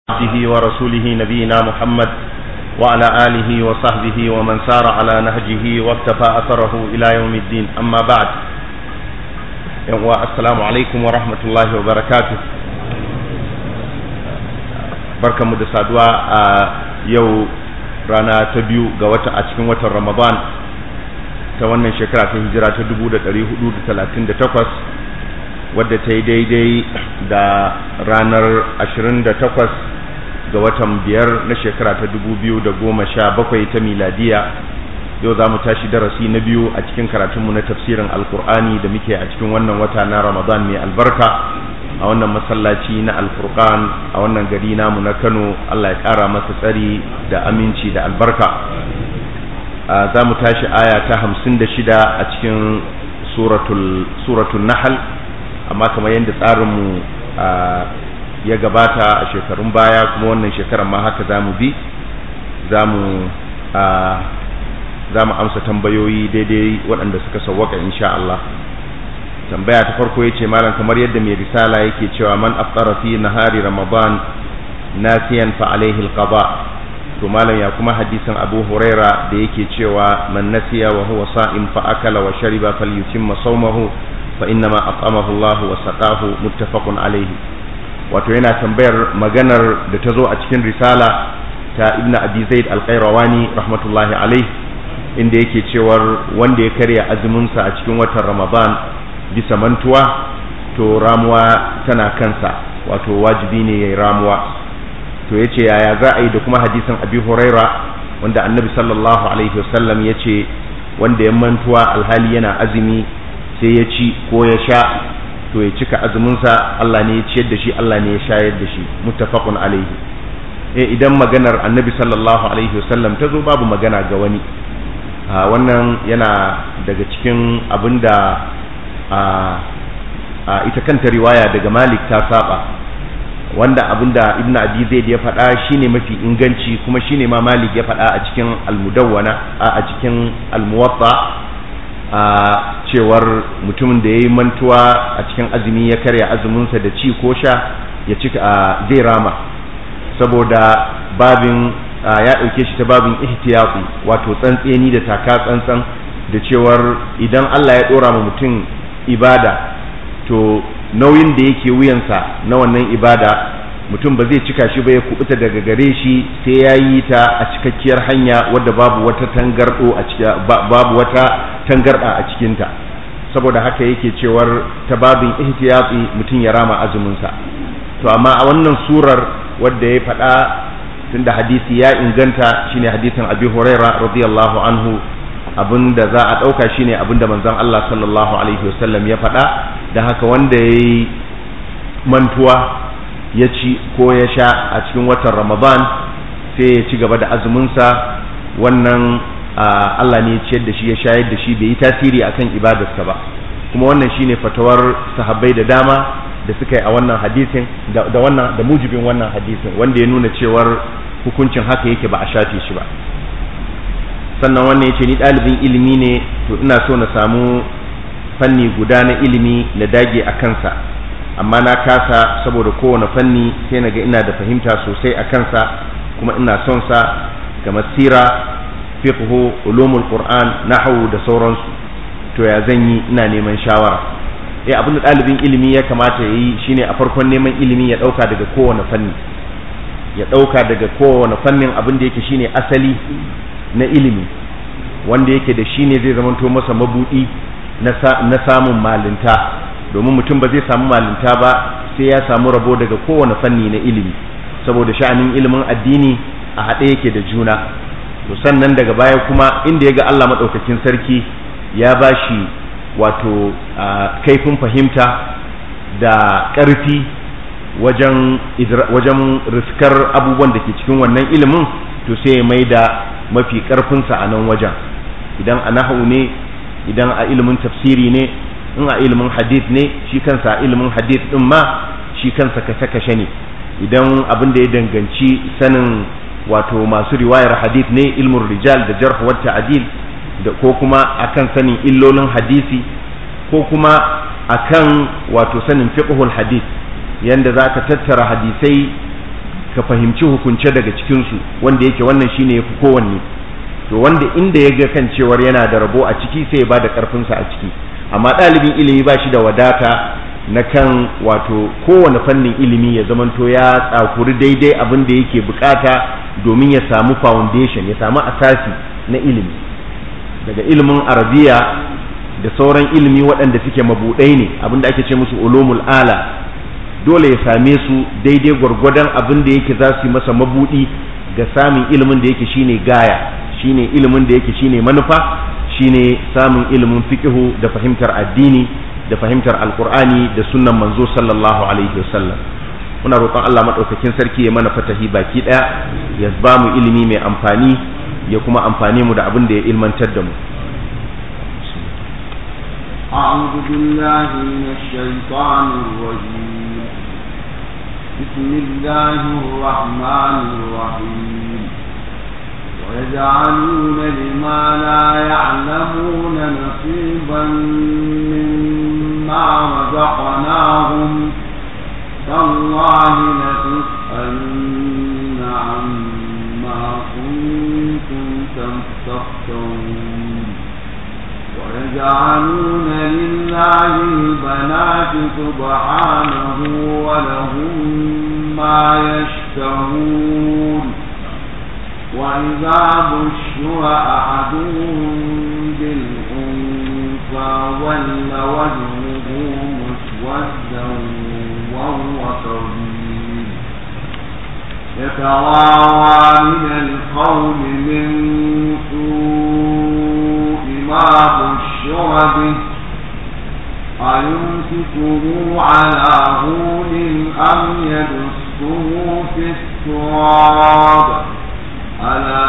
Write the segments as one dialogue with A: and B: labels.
A: عبده ورسوله نبينا محمد وعلى آله وصحبه ومن سار على نهجه واكتفى أثره إلى يوم الدين أما بعد السلام عليكم ورحمة الله وبركاته barka mu da saduwa a yau rana ta biyu ga wata a cikin watan ramadan ta wannan shekara ta hijira ta 1438 wadda ta yi daidai da ranar 28 ga watan biyar na shekara ta 2017 ta miladiya yau za mu tashi darasi na biyu a cikin karatunmu na tafsirin alkur'ani da muke a cikin wannan wata na ramadan mai albarka a wannan masallaci na alfurqan a wannan gari namu na kano allah ya kara masa tsari da aminci da albarka za mu tashi aya ta hamsin da shida a cikin suratul nahal amma kamar yadda tsarinmu ya gabata a shekarun baya kuma wannan shekarar ma haka za mu bi za mu amsa tambayoyi daidai waɗanda suka sauwaka insha Allah tambaya ta farko ya ce malam kamar yadda mai risala yake cewa man afṭara fi nahari ramadan nasiyan fa alaihi alqada to malam ya kuma hadisin abu huraira da yake cewa man nasiya wa huwa sa'im fa akala wa shariba falyutimma sawmahu fa innama at'amahu Allah wa saqahu muttafaqun alaihi wato yana tambayar maganar da ta zo a cikin risala ta ibn abi zaid al-qayrawani rahmatullahi alaihi inda yake cewar wanda ya karya azumin sa a cikin watan ramadan bisa mantuwa to ramuwa tana kansa wato wajibi ne yayi ramuwa to yace yaya za a yi da kuma hadisin abi huraira wanda annabi sallallahu alaihi wasallam yace wanda ya mantuwa alhali yana azumi sai ya ci ko ya sha to ya cika azuminsa Allah ne ya ciyar da shi Allah ne ya shayar da shi muttafaqun alaihi eh idan maganar annabi sallallahu alaihi wasallam ta zo babu magana ga wani wannan yana daga cikin abinda ita kanta riwaya daga malik ta saba wanda abinda ibn abi zaid ya faɗa shine mafi inganci kuma shine ma malik ya faɗa a cikin al-mudawwana a cikin al-muwatta a cewar mutumin da ya yi mantuwa a cikin azumi ya karya azuminsa da ci ko sha ya ci zai rama saboda babin ya ɗauke shi ta babin ihtiyati wato tsantseni da taka tsantsan da cewar idan Allah ya ɗora ma mutum ibada to nauyin da yake wuyansa na wannan ibada mutum ba zai cika shi ba ya kubuta daga gare shi sai ya yi ta a cikakkiyar hanya wadda babu wata tangardo a babu wata tangarda a cikinta saboda haka yake cewar ta babin ihtiyati mutum ya rama azuminsa to amma a wannan surar wadda ya faɗa tunda hadisi ya inganta shine hadisin abi huraira radiyallahu anhu abinda za a ɗauka shine abinda manzon Allah sallallahu alaihi wasallam ya faɗa da haka wanda ya yi mantuwa ya ci ko ya sha a cikin watan ramadan sai ya ci gaba da azuminsa wannan Allah ne ya ciyar da shi ya shayar da shi bai yi tasiri akan ibadarsa ba kuma wannan shine fatawar sahabbai da dama da suka yi a wannan hadisin da wannan da mujibin wannan hadisin wanda ya nuna cewar hukuncin haka yake ba a shafe shi ba sannan wannan yace ni ɗalibin ilimi ne to ina so na samu fanni guda na ilimi na dage a kansa amma na kasa saboda kowane fanni sai na ga ina da fahimta sosai a kansa kuma ina son sa ga masira fiqhu ulumul qur'an nahwu da sauransu to ya zan yi ina neman shawara eh abin da ɗalibin ilimi ya kamata ya yi shine a farkon neman ilimi ya ɗauka daga kowane fanni ya ɗauka daga kowane fannin abin da yake shine asali na ilimi wanda yake da shine zai zamanto masa mabudi na samun malinta domin mutum ba zai samu malinta ba sai ya samu rabo daga kowane fanni na ilimi saboda sha'anin ilimin addini a haɗe yake da juna to sannan daga baya kuma inda ya ga Allah maɗaukakin sarki ya ba shi wato kaifin fahimta da ƙarfi wajen wajen riskar abubuwan da ke cikin wannan ilimin to sai ya mai da mafi ƙarfinsa a nan wajen idan a nahu ne idan a ilimin tafsiri ne in a ilimin hadith ne shi kansa a ilimin hadith din ma shi kansa kashe-kashe ne idan abin da ya danganci sanin wato masu riwayar hadith ne ilmin rijal da jarh wa ta'dil da ko kuma akan sanin illolin hadisi ko kuma akan wato sanin fiqhul hadith yanda zaka tattara hadisai ka fahimci hukunce daga cikinsu wanda yake wannan shine ya fi kowanne to wanda inda ya ga kan cewar yana da rabo a ciki sai ya ba da ƙarfinsa a ciki amma ɗalibin ilimi ba shi da wadata na kan wato kowane fannin ilimi ya zamanto ya tsakuri daidai abin da yake bukata domin ya samu foundation ya samu asasi na ilimi daga ilimin arabiya da sauran ilimi waɗanda suke mabuɗai ne abin da ake ce musu ulumul ala dole ya same su daidai gwargwadon abin da yake za su yi masa mabuɗi ga samun ilimin da yake shine gaya shine ilimin da yake shine manufa shine samun ilimin fiqihu da fahimtar addini da fahimtar alkur'ani da sunnan manzo sallallahu alaihi wasallam muna roƙon Allah madaukakin sarki ya mana fatahi baki daya ya ba mu ilimi mai amfani ya kuma amfane mu da abin da ya ilmantar da mu
B: أعوذ بالله من الشيطان الرجيم بسم الله الرحمن الرحيم ويجعلون لما لا يعلمون نصيبا مما رزقناهم تالله لتسألن عما كنتم تفترون ويجعلون لله البنات سبحانه ولهم ما يشتهون وإذا بشر أحدهم بالأنثى ظل وجهه مسودا وهو كظيم يتراوى من القول من سوء ما بشر به أيمسكه على هون أم يدسه في التراب ألا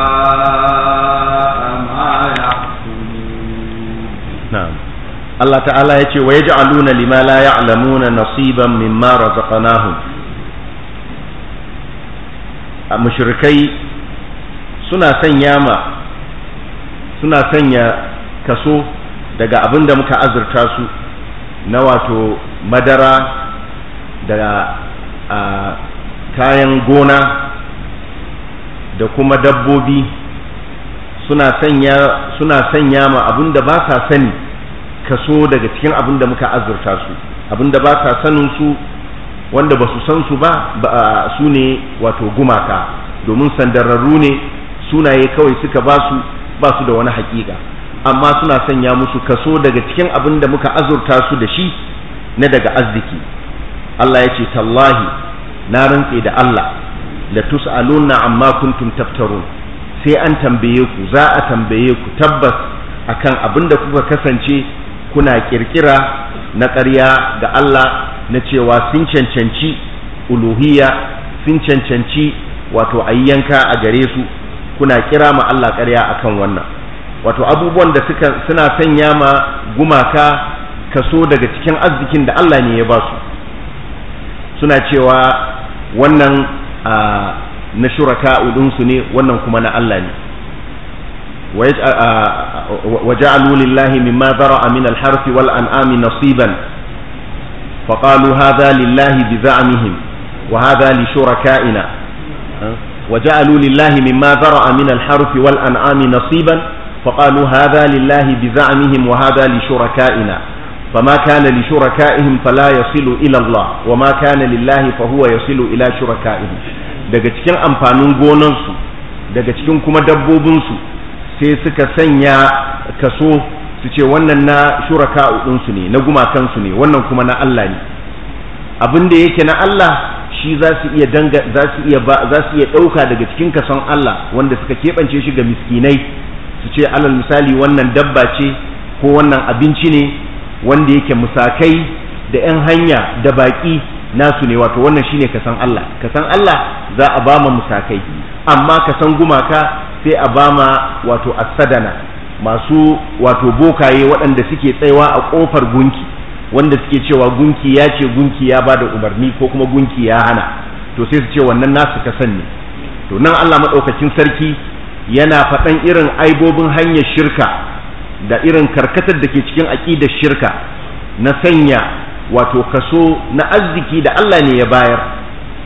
B: ساء ما يحكمون
A: نعم Allah ta'ala ya ce wa ya ja'aluna lima la ya'lamuna nasiban mimma razaqnahum a mushrikai suna sanya ma suna sanya kaso daga abin da muka azurta su na wato madara da kayan gona da kuma dabbobi suna sanya suna sanya ma abin da ba sa sani kaso daga cikin abin da muka azurta su abin da ba sa sanin su wanda ba su san su ba su ne wato gumaka domin sandararru ne sunaye kawai suka ba su ba su da wani hakika amma suna sanya musu kaso daga cikin abin da muka azurta su da shi na daga arziki Allah ya ce tallahi na rantse da Allah la tus'aluna amma kuntum taftarun sai an tambaye ku za a tambaye ku tabbas akan abin da kuka kasance kuna kirkira na ƙarya ga Allah na cewa sun cancanci uluhiyya sun cancanci wato ayyanka a gare su kuna kira ma Allah ƙarya akan wannan wato abubuwan da suka suna sanya ma gumaka kaso daga cikin arzikin da Allah ne ya ba su suna cewa wannan na shuraka udunsu ne wannan kuma na Allah ne وجعلوا لله مما ذرأ من الحرث والأنعام نصيبا فقالوا هذا لله بزعمهم وهذا لشركائنا وجعلوا لله مما ذرأ من الحرث والأنعام نصيبا فقالوا هذا لله بزعمهم وهذا لشركائنا فما كان لشركائهم فلا يصل إلى الله وما كان لله فهو يصل إلى شركائهم daga cikin amfanin gonansu daga cikin kuma dabbobinsu sai suka sanya kaso su ce wannan na shuraka ɗinsu ne na gumakansu ne wannan kuma na Allah ne abin da yake na Allah shi za su iya danga za su iya ba za su iya ɗauka daga cikin kason Allah wanda suka keɓance shi ga miskinai su ce alal misali wannan dabba ce ko wannan abinci ne wanda yake musakai da 'yan hanya da baƙi nasu ne wato wannan shine kasan Allah kasan Allah za a ba ma musakai amma kasan gumaka sai a ba ma wato asadana masu wato bokaye waɗanda suke tsayawa a ƙofar gunki wanda suke cewa gunki ya ce gunki ya ba da umarni ko kuma gunki ya hana to sai su ce wannan nasu kasan ne to nan Allah maɗaukakin sarki yana faɗan irin aibobin hanyar shirka da irin karkatar da ke cikin aƙidar shirka na sanya wato kaso na arziki da Allah ne ya bayar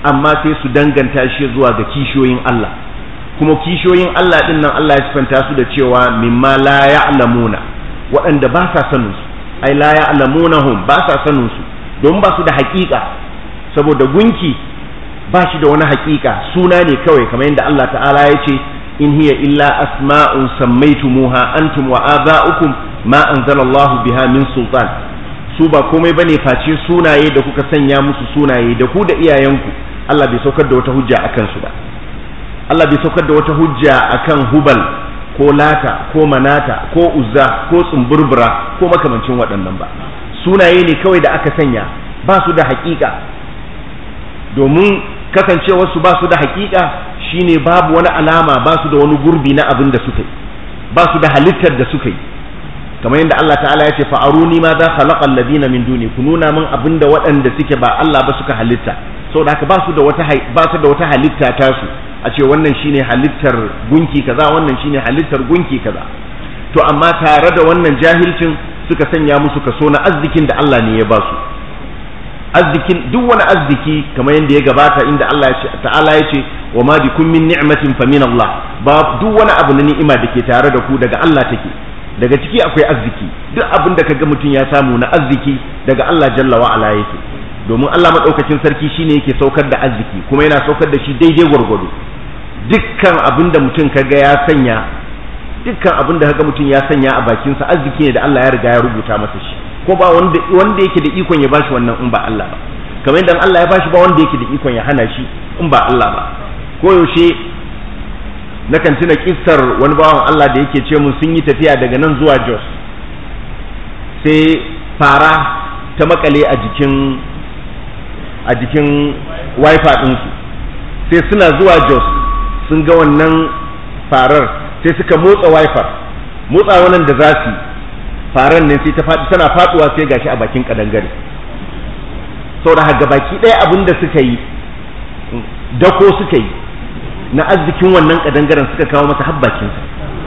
A: amma sai su danganta shi zuwa ga kishiyoyin Allah kuma kishiyoyin Allah din nan Allah ya sifanta su da cewa mimma la ya'lamuna waɗanda ba sa sanin su ai la ya'lamunahum ba sa sanin su don ba su da haƙiƙa saboda gunki ba shi da wani haƙiƙa suna ne kawai kamar yadda Allah ta'ala ya ce in hiya illa asma'un sammaitumuha antum wa aba'ukum ma anzalallahu biha min sultan su ba komai bane face sunaye da kuka sanya musu sunaye da ku da iyayenku Allah bai saukar da wata hujja akan su ba Allah bai saukar da wata hujja akan hubal ko lata ko manata ko uzza ko tsumburbura ko makamancin waɗannan ba sunaye ne kawai da aka sanya ba su da haƙiƙa domin kasancewarsu ba su da haƙiƙa shine babu wani alama ba su da wani gurbi na abin da suka yi ba su da halittar da suka yi kamar yadda Allah ta'ala ya ce fa'aruni ma za khalaqa alladhina min duni ku nuna min abin da waɗanda suke ba Allah ba suka halitta saboda haka ba su da wata ba su da wata halitta ta su a ce wannan shine halittar gunki kaza wannan shine halittar gunki kaza to amma tare da wannan jahilcin suka sanya musu kaso na arzikin da Allah ne ya ba su arzikin duk wani arziki kamar yadda ya gabata inda Allah ta'ala ya ce wa ma bikum min ni'matin fa min Allah ba duk wani abu na ni'ima da ke tare da ku daga Allah take daga ciki akwai arziki duk abin da kaga mutum ya samu na arziki daga Allah jalla wa ala yake domin Allah madaukakin sarki shine yake saukar da arziki kuma yana saukar da shi daidai gwargwado dukkan abin da mutum kaga ya sanya dukkan abin da kaga mutum ya sanya a bakinsa arziki ne da Allah ya riga ya rubuta masa shi ko ba wanda wanda yake da ikon ya bashi wannan in ba Allah ba kamar yadda Allah ya bashi ba wanda yake da ikon ya hana shi in ba Allah ba ko yaushe nakan tuna kissar wani bawan Allah da yake ce mun sun yi tafiya daga nan zuwa Jos sai fara ta makale a jikin a jikin wifi ɗinsu sai suna zuwa Jos sun ga wannan farar sai suka motsa wifi motsa wannan da za su faran ne sai ta faɗi tana faɗuwa sai gashi a bakin kadangare saboda haka baki ɗaya abin da suka yi dako suka yi na arzikin wannan kadangaren suka kawo masa habbakinsa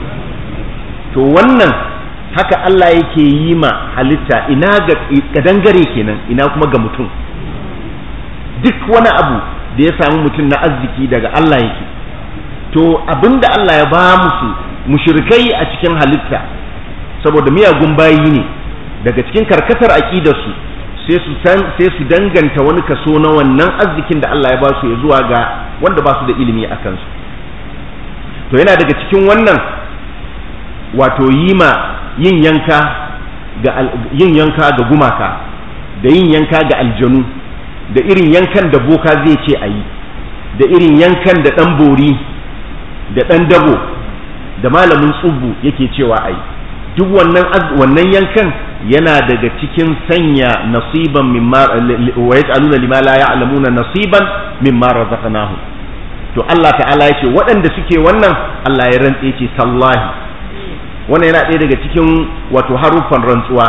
A: to wannan haka Allah yake yi ma halitta ina ga kadangare kenan ina kuma ga mutum duk wani abu da ya samu mutum na arziki daga Allah yake to abinda Allah ya ba musu mushrikai a cikin halitta saboda miyagun bayi ne daga cikin karkatar aƙidarsu sai su san sai su danganta wani kaso na wannan arzikin da Allah ya ba su ya zuwa ga wanda ba su da ilimi a kansu to yana daga cikin wannan wato yi ma yin yanka ga yin yanka ga gumaka da yin yanka ga aljanu da irin yankan da boka zai ce a yi da irin yankan da ɗan bori da ɗan dabo da malamin tsubu yake cewa a yi duk wannan wannan yankan yana daga cikin sanya nasiban mimma wa yaj'aluna lima la ya'lamuna nasiban mimma razaqnahum to Allah ta'ala yace waɗanda suke wannan Allah ya rantse ce tallahi wannan yana ɗaya daga cikin wato haruffan rantsuwa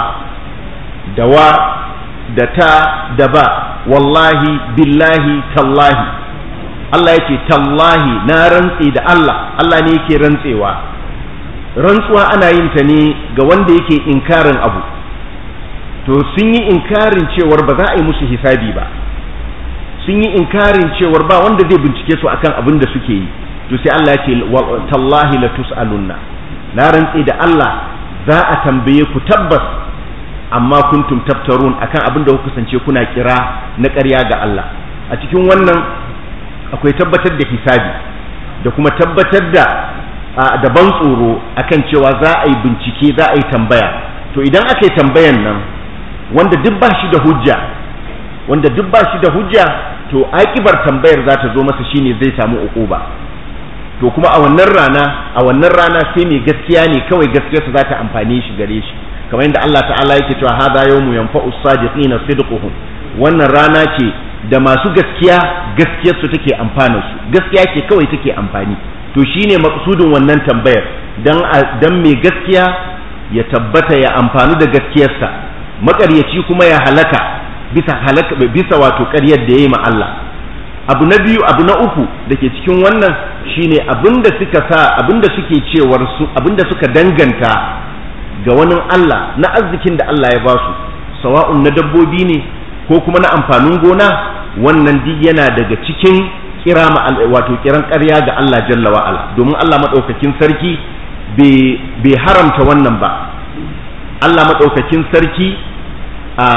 A: da wa da ta da ba wallahi billahi tallahi Allah yake tallahi na rantse da Allah Allah ne yake rantsewa rantsuwa ana yin ta ne ga wanda yake inkarin abu to sun yi inkarin cewar ba za a yi musu hisabi ba sun yi inkarin cewar ba wanda zai bincike su akan abin da suke yi to sai Allah ya ce tallahi la tus'alunna na rantse da Allah za a tambaye ku tabbas amma kuntum taftarun akan abin da kuka kasance kuna kira na ƙarya ga Allah a cikin wannan akwai tabbatar da hisabi da kuma tabbatar da da ban tsoro akan cewa za a yi bincike za a yi tambaya to idan aka yi tambayan nan wanda duk ba shi da hujja wanda duk ba shi da hujja to akibar tambayar za ta zo masa shine zai samu uquba to kuma a wannan rana a wannan rana sai mai gaskiya ne kawai gaskiyarsa za ta amfane shi gare shi kamar yadda Allah ta'ala yake cewa hadha yawmu yanfa'u as-sadiqina sidquhum wannan rana ce da masu gaskiya gaskiyarsu take amfana su gaskiya ce kawai take amfani to shine maksudin wannan tambayar dan dan mai gaskiya ya tabbata ya amfani da gaskiyarsa makaryaci kuma ya halaka bisa halaka bisa wato ƙaryar da yayi ma Allah abu na biyu abu na uku da ke cikin wannan shine abinda suka sa abinda suke cewar su abinda suka danganta ga wani Allah na arzikin da Allah ya ba su sawa'un na dabbobi ne ko kuma na amfanin gona wannan duk yana daga cikin kira wato kiran ƙarya ga Allah jalla wa ala domin Allah madaukakin sarki bai haramta wannan ba Allah madaukakin sarki a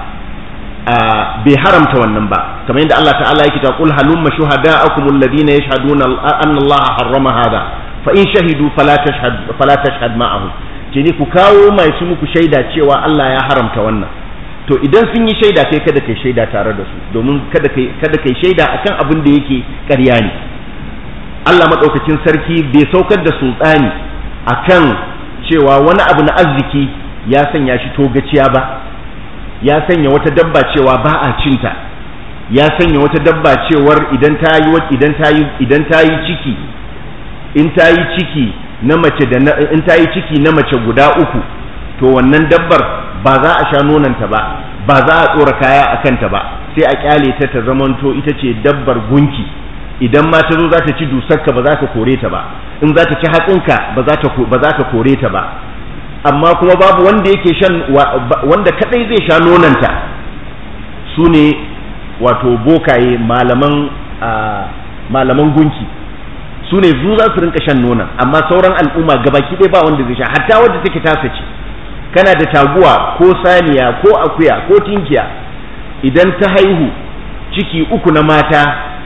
A: bai haramta wannan ba kamar yadda Allah ta'ala yake ta qul halumma shuhada'akum alladhina yashhaduna anna Allah harrama hada fa in shahidu fala tashhad fala tashhad ma'ahum ce ni ku kawo mai su muku shaida cewa Allah ya haramta wannan to idan sun yi shaida kai kada kai shaida tare da su domin kada kai kada kai shaida akan abin da yake ƙarya ne Allah madaukakin sarki bai saukar da sultani akan cewa wani abu na arziki ya sanya shi togaciya ba ya sanya wata dabba cewa ba a cinta ya sanya wata dabba cewar idan ta yi idan ta yi idan ta yi ciki in ta yi ciki na mace da in ta yi ciki na mace guda uku to wannan dabbar ba za a sha nonanta ba ba za a tsora kaya a kanta ba sai a kyale ta ta zamanto ita ce dabbar gunki idan ma ta zo za ta ci dusarka ba za ka kore ta ba in za ta ci hatsinka ba za ka kore ta ba amma kuma babu wanda yake shan wanda kadai zai sha nonanta su ne wato bokaye malaman malaman gunki su ne zu za su rinka shan nonon amma sauran al'umma gabaki ɗaya ba wanda zai sha hatta wadda take tasa ce kana da taguwa ko saniya ko akuya ko tinkiya idan ta haihu ciki uku na mata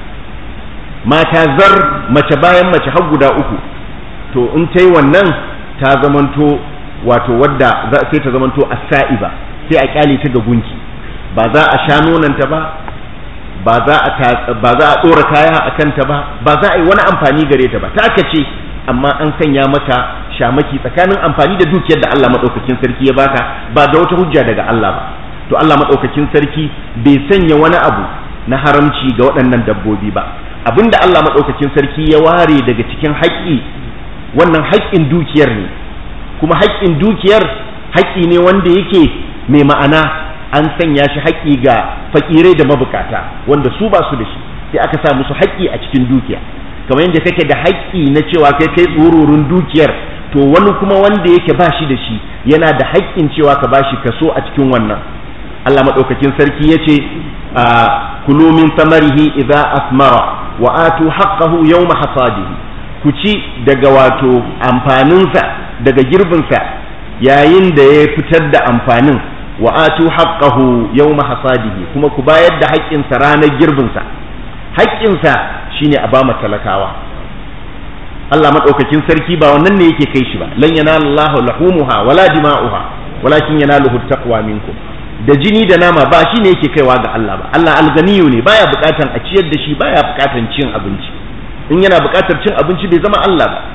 A: mata zar mace bayan mace har guda uku to in ta yi wannan ta zamanto wato wadda sai ta zamanto a sa'iba sai a kyale ta ga gunki ba za a sha nonanta ba ba za a ba za a dora kaya a kanta ba ba za a yi wani amfani gare ta ba ta ce amma an sanya maka shamaki tsakanin amfani da dukiyar da Allah madaukakin sarki ya baka ba da wata hujja daga Allah ba to Allah madaukakin sarki bai sanya wani abu na haramci ga waɗannan dabbobi ba abinda Allah madaukakin sarki ya ware daga cikin haƙƙi wannan haƙƙin dukiyar ne kuma haƙƙin dukiyar haƙƙi ne wanda yake mai ma'ana an sanya shi haƙƙi ga fakirai da mabukata wanda su ba su da shi sai aka sa musu haƙƙi a cikin dukiya kamar yadda kake da haƙƙi na cewa kai kai tsororin dukiyar to wani kuma wanda yake ba shi da shi yana da haƙƙin cewa ka ba shi kaso a cikin wannan Allah maɗaukakin sarki ya ce kulu min samarihi idza asmara wa atu haqqahu yawma hasadihi ku ci daga wato amfaninsa daga girbinsa yayin da ya fitar da amfanin wa atu haqqahu yawma hasadihi kuma ku bayar da haƙƙinsa ranar girbinsa haƙƙinsa shine a bama talakawa Allah madaukakin sarki ba wannan ne yake kai shi ba lan yanala Allahu lahumuha wala dima'uha walakin yanaluhu taqwa minkum da jini da nama ba shine yake kaiwa ga Allah ba Allah alganiyu ne baya bukatan a ciyar da shi baya bukatan cin abinci in yana bukatar cin abinci bai zama Allah ba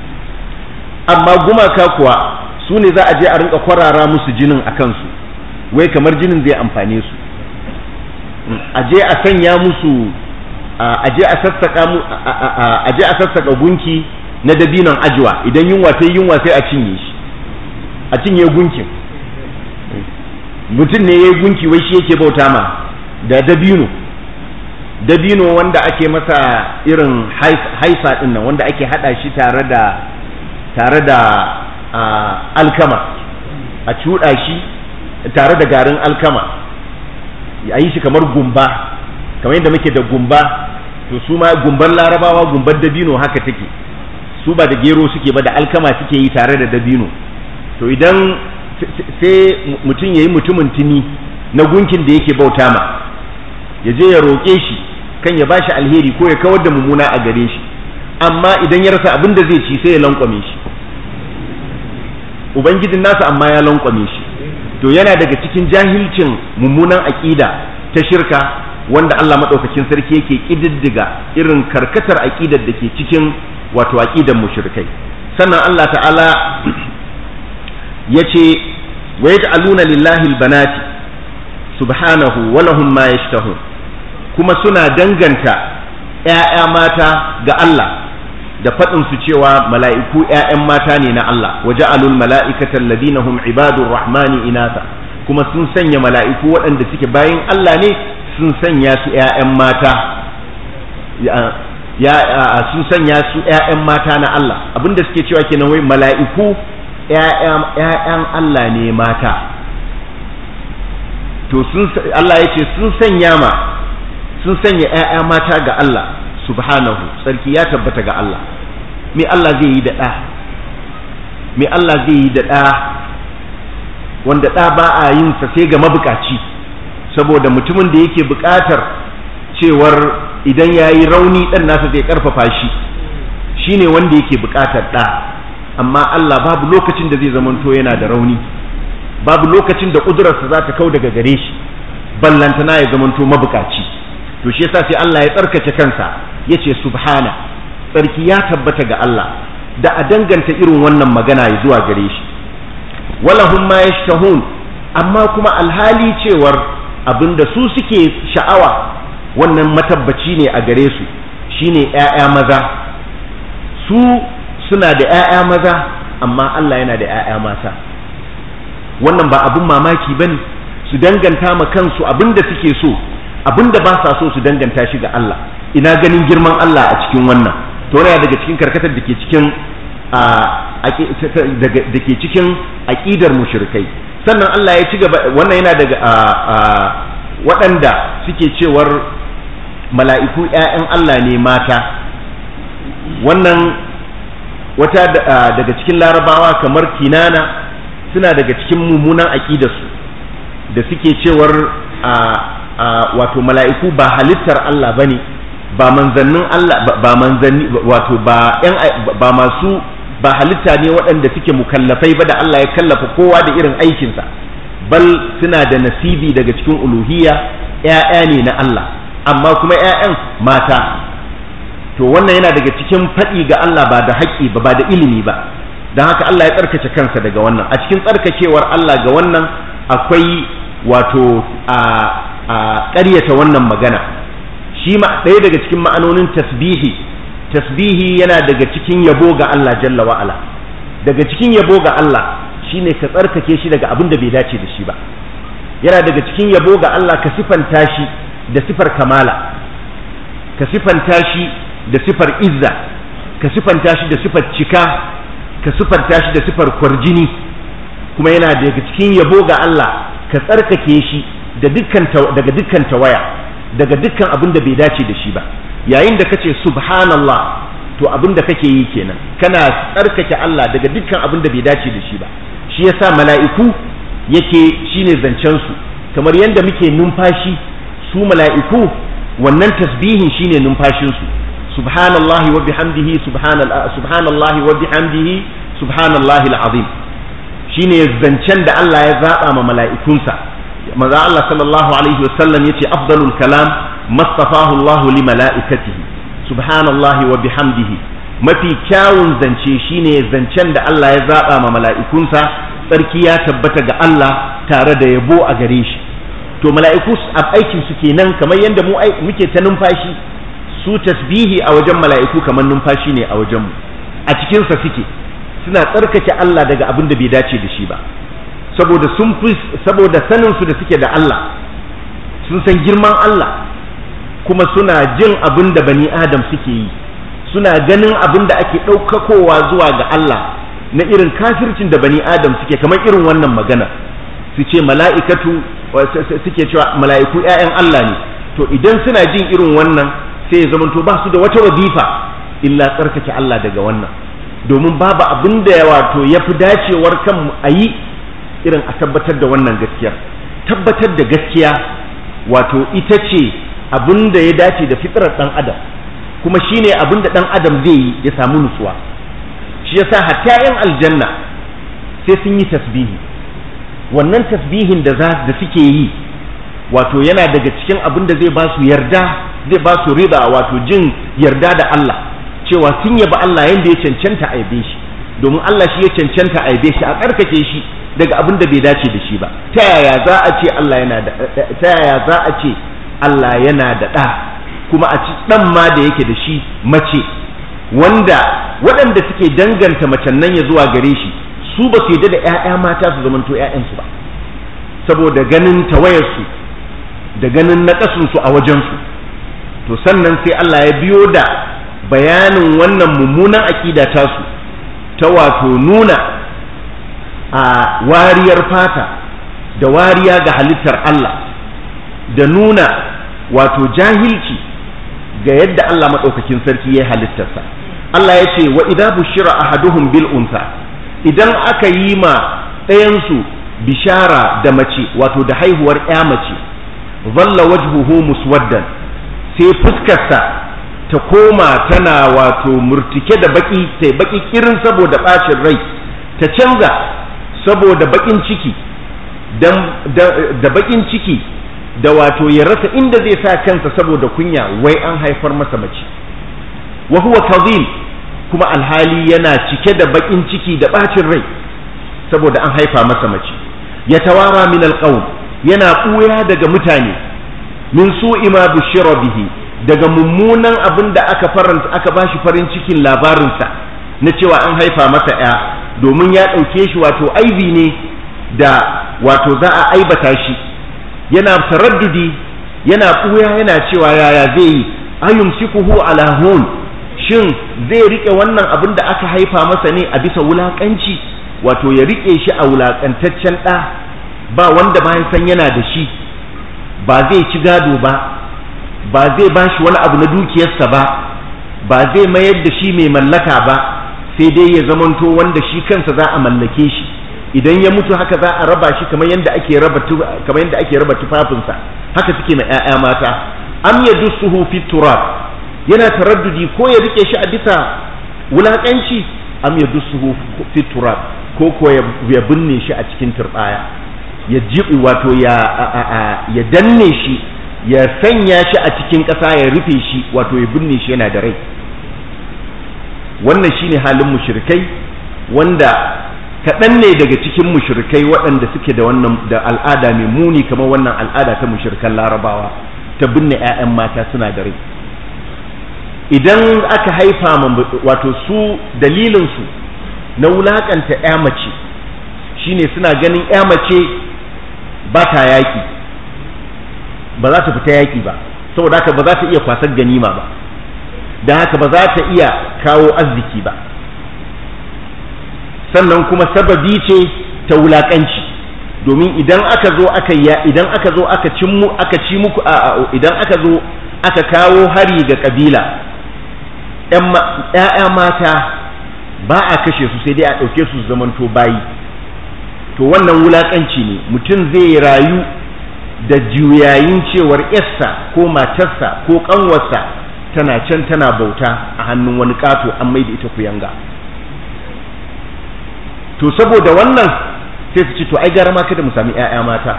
A: amma gumaka kuwa su ne za a je a rinka kwarara musu jinin a kansu wai kamar jinin zai amfane su a je a sanya musu a je a sassaka mu a je a sassaka gunki na dabinon ajwa idan yunwa ta yunwa sai a cinye shi a cinye gunkin mutum ne yayi gunki wai shi yake bauta ma da dabino dabino wanda ake masa irin haisa din nan wanda ake hada shi tare da tare da alkama a cuɗa shi tare da garin alkama a yi shi kamar gumba kamar yadda muke da gumba to su ma gumbar larabawa gumbar dabino haka take su ba da gero suke ba da alkama suke yi tare da dabino to idan sai mutum ya yi mutumin tuni na gunkin da yake bauta ma ya je ya roƙe shi kan ya bashi alheri ko ya kawar da mummuna a gare shi amma idan ya rasa abin da zai ci sai ya lankwame shi ubangijin nasa amma ya lankwame shi to yana daga cikin jahilcin mummunan aƙida ta shirka wanda Allah maɗaukakin sarki yake ƙididdiga irin karkatar aƙidar da ke cikin wato aƙidar mushrikai sannan Allah ta'ala ya ce wa yaj'aluna lillahi albanati subhanahu wa lahum ma yashtahun kuma suna danganta ‘ya'ya mata ga Allah da faɗin su cewa mala'iku ‘ya'yan mata ne na Allah waje alul mala'ikatan ladina hum ibadur rahmani inasa kuma sun sanya mala'iku waɗanda suke bayan Allah ne sun sanya su ‘ya'yan mata ya sun sanya su ‘ya'yan mata na Allah abinda suke cewa kenan wai mala'iku ‘ya'yan Allah ne mata to sun Allah ya ce sun sanya ma sun sanya ‘ya'ya mata ga Allah subhanahu sarki ya tabbata ga Allah me Allah zai yi da ɗa me Allah zai yi da ɗa wanda ɗa ba a yin sa sai ga mabukaci saboda mutumin da yake buƙatar cewar idan ya yi rauni ɗan nasa zai ƙarfafa shi shine wanda yake buƙatar ɗa amma Allah babu lokacin da zai zamanto yana da rauni babu lokacin da ƙudurarsa za ta kau daga gare shi ballantana ya zamanto mabukaci to shi yasa sai Allah ya tsarkake kansa ya ce subhana tsarki ya tabbata ga Allah da a danganta irin wannan magana ya zuwa gare shi walahum ma yashtahun amma kuma alhali cewar abinda su suke sha'awa wannan matabbaci ne a gare su shine ƴaƴa maza su suna da ƴaƴa maza amma Allah yana da ƴaƴa mata wannan ba abin mamaki bane su danganta ma kansu abinda suke so abinda ba sa so su danganta shi ga Allah ina ganin girman Allah a cikin wannan to yana daga cikin karkatar da ke cikin da ke cikin aqidar mushrikai sannan Allah ya ci gaba wannan yana daga waɗanda suke cewar mala'iku ‘ya'yan Allah ne mata wannan wata daga cikin larabawa kamar kinana suna daga cikin mummunan aƙidarsu da suke cewar wato mala'iku ba halittar Allah ba ne ba manzannin Allah ba manzanni wato ba ba masu ba halitta ne waɗanda suke mukallafai ba da Allah ya kallafa kowa da irin aikinsa bal suna da nasibi daga cikin uluhiyya ‘ya'ya ne na Allah amma kuma ‘ya'yan mata to wannan yana daga cikin faɗi ga Allah ba da haƙƙi ba ba da ilimi ba don haka Allah ya tsarkace kansa daga wannan a cikin tsarkakewar Allah ga wannan akwai wato a ƙaryata wannan magana shi ma ɗaya daga cikin ma'anonin tasbihi tasbihi yana daga cikin yabo ga Allah jalla wa'ala daga cikin yabo ga Allah shine ka tsarkake shi daga abin da bai dace da shi ba yana daga cikin yabo ga Allah ka sifanta shi da sifar kamala ka sifanta shi da sifar izza ka sifanta shi da sifar cika ka sifanta shi da sifar kwarjini kuma yana daga cikin yabo ga Allah ka tsarkake shi da dukkan daga dukkan tawaya daga dukkan abin da bai dace da shi ba yayin da kace subhanallah to abin da kake yi kenan kana tsarkake Allah daga dukkan abin da bai dace da shi ba shi yasa mala'iku yake shine zancen su kamar yadda muke numfashi su mala'iku wannan tasbihin shine numfashin su subhanallahi wa bihamdihi subhanallahi wa bihamdihi subhanallahi alazim shine zancen da Allah ya zaba ma mala'ikunsa manzo Allah sallallahu alaihi wasallam yace afdalul kalam mastafahu Allah li mala'ikatihi subhanallahi wa bihamdihi mafi kyawun zance shine zancen da Allah ya zaba ma mala'ikunsa tsarki ya tabbata ga Allah tare da yabo a gare shi to mala'iku aikin su kenan kamar yadda mu muke ta numfashi su tasbihi a wajen mala'iku kamar numfashi ne a wajen mu a cikin sa suke suna tsarkake Allah daga abin da bai dace da shi ba saboda sun fi saboda sanin su da suke da Allah sun san girman Allah kuma suna jin abin da bani Adam suke yi suna ganin abin da ake ɗaukakowa zuwa ga Allah na irin kafircin da bani Adam suke kamar irin wannan magana su ce mala'ikatu suke cewa mala'iku ‘ya'yan Allah ne to idan suna jin irin wannan sai ya zamanto ba su da wata wazifa illa tsarkake Allah daga wannan domin babu abin da wato ya fi dacewar kan a yi irin a tabbatar da wannan gaskiyar tabbatar da gaskiya wato ita ce abin da ya dace da fitrar ɗan adam kuma shine abin da ɗan adam zai yi ya samu nutsuwa shi yasa hatta yan aljanna sai sun yi tasbihi wannan tasbihin da za da suke yi wato yana daga cikin abin da zai ba su yarda zai ba su riba wato jin yarda da Allah cewa sun yaba Allah yanda ya cancanta a yabe shi domin Allah shi ya cancanta a yabe shi a karkake shi daga abin da bai dace da shi ba ta yaya za a ce Allah yana da ta yaya za a ce Allah yana da ɗa kuma a ci ɗan ma da yake da shi mace wanda waɗanda suke danganta macen nan ya zuwa gare shi su ba su yadda da 'ya'ya mata su zamanto 'ya'yansu ba saboda ganin tawayarsu da ganin naƙasunsu a wajensu to sannan sai Allah ya biyo da bayanin wannan mummunan aƙida tasu ta wato nuna a wariyar fata da wariya ga halittar Allah da nuna wato jahilci ga yadda Allah maɗaukakin sarki ya halittarsa Allah ya ce wa idza bushira ahaduhum bil unsa idan aka yi ma ɗayansu bishara da mace wato da haihuwar ya mace zalla wajhuhu muswaddan sai fuskarsa ta koma tana wato murtike da baki sai baki kirin saboda bacin rai ta canza saboda bakin ciki da bakin ciki da wato ya rasa inda zai sa kansa saboda kunya wai an haifar masa mace wa huwa kadhim kuma alhali yana cike da bakin ciki da bacin rai saboda an haifa masa mace ya tawara min alqawm yana ɓuya daga mutane min su'i ma bushira bihi daga mummunan abin da aka faranta aka bashi farin cikin labarinsa na cewa an haifa masa ya domin ya ɗauke shi wato aibi ne da wato za a aibata shi yana taraddudi yana ɓuya yana cewa yaya zai yi ayumsikuhu ala hun shin zai rike wannan abin da aka haifa masa ne a bisa wulakanci wato ya rike shi a wulakantaccen ɗa ba wanda bayan san yana da shi ba zai ci gado ba ba zai ba shi wani abu na dukiyarsa ba ba zai mayar da shi mai mallaka ba sai dai ya zamanto wanda shi kansa za a mallake shi idan ya mutu haka za a raba shi kamar yadda ake raba kamar yadda ake raba tufafinsa haka suke ma ƴaƴa mata am yadussuhu fi turab yana taraddudi ko ya rike shi a bisa wulakanci am yadussuhu fi turab ko ko ya binne shi a cikin turbaya ya jibi wato ya ya danne shi ya sanya shi a cikin ƙasa ya rufe shi wato ya binne shi yana da rai wannan shine halin mushrikai wanda kaɗan ne daga cikin mushrikai waɗanda suke da wannan da al'ada mai muni kamar wannan al'ada ta mushrikan larabawa ta binne 'ya'yan mata suna da rai idan aka haifa wato su dalilinsu na wulakanta 'ya mace shine suna ganin 'ya mace ba ta yaƙi ba za ta fita yaƙi ba saboda haka ba za ta iya kwasar ganima ba don haka ba za ta iya kawo arziki ba sannan kuma sababi ce ta wulaƙanci domin idan aka zo aka ya idan aka zo aka cin mu aka ci muku idan aka zo aka kawo hari ga kabila ‘ya'ya mata ba a kashe su sai dai a ɗauke su zamanto bayi to wannan wulaƙanci ne mutum zai rayu da juyayin cewar yarsa ko matarsa ko ƙanwarsa tana can tana bauta a hannun wani ƙato an mai da ita kuyanga to saboda wannan sai su ce to ai gara ma kada mu sami ‘ya'ya mata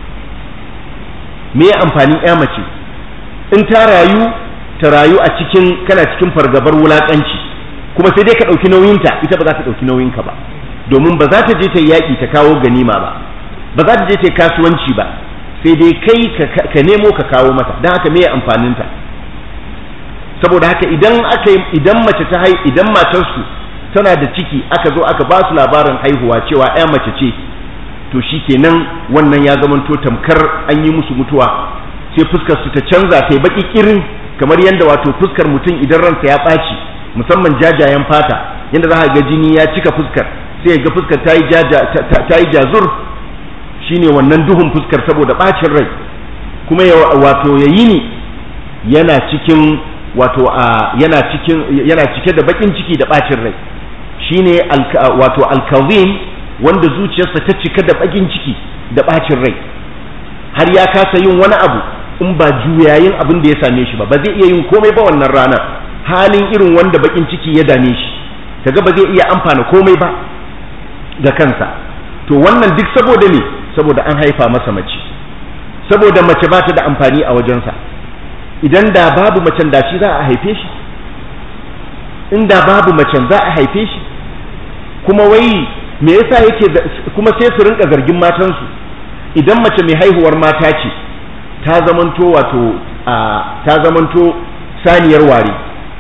A: me amfanin ‘ya mace in ta rayu ta rayu a cikin kana cikin fargabar wulaƙanci kuma sai dai ka ɗauki nauyinta ita ba za ta ɗauki nauyinka ba domin ba za ta je ta yaƙi ta kawo ganima ba ba za ta je ta kasuwanci ba sai dai kai ka nemo ka kawo mata don haka me amfaninta saboda haka idan aka idan mace ta hai idan matarsu tana da ciki aka zo aka ba su labarin haihuwa cewa ya mace ce to shikenan wannan ya zamanto tamkar an yi musu mutuwa sai fuskar su ta canza ta yi baki kirin kamar yadda wato fuskar mutum idan ransa ya ɓaci musamman jajayen fata yadda za a ga jini ya cika fuskar sai ga fuskar ta yi jazur shine wannan duhun fuskar saboda ɓacin rai kuma wato ya yi ni yana cikin wato a yana cikin yana cike da bakin ciki da ɓacin rai shine wato alkazim wanda zuciyarsa ta cika da bakin ciki da ɓacin rai har ya kasa yin wani abu in ba juyayin abin da ya same shi ba ba zai iya yin komai ba wannan rana halin irin wanda bakin ciki ya dame shi kaga ba zai iya amfana komai ba ga kansa to wannan duk saboda ne saboda an haifa masa mace saboda mace ba ta da amfani a wajensa idan da babu macen da shi za a haife shi in da babu macen za a haife shi kuma wai me yasa yake kuma sai su rinka zargin matansu idan mace mai haihuwar mata ce ta zamanto wato ta zamanto saniyar ware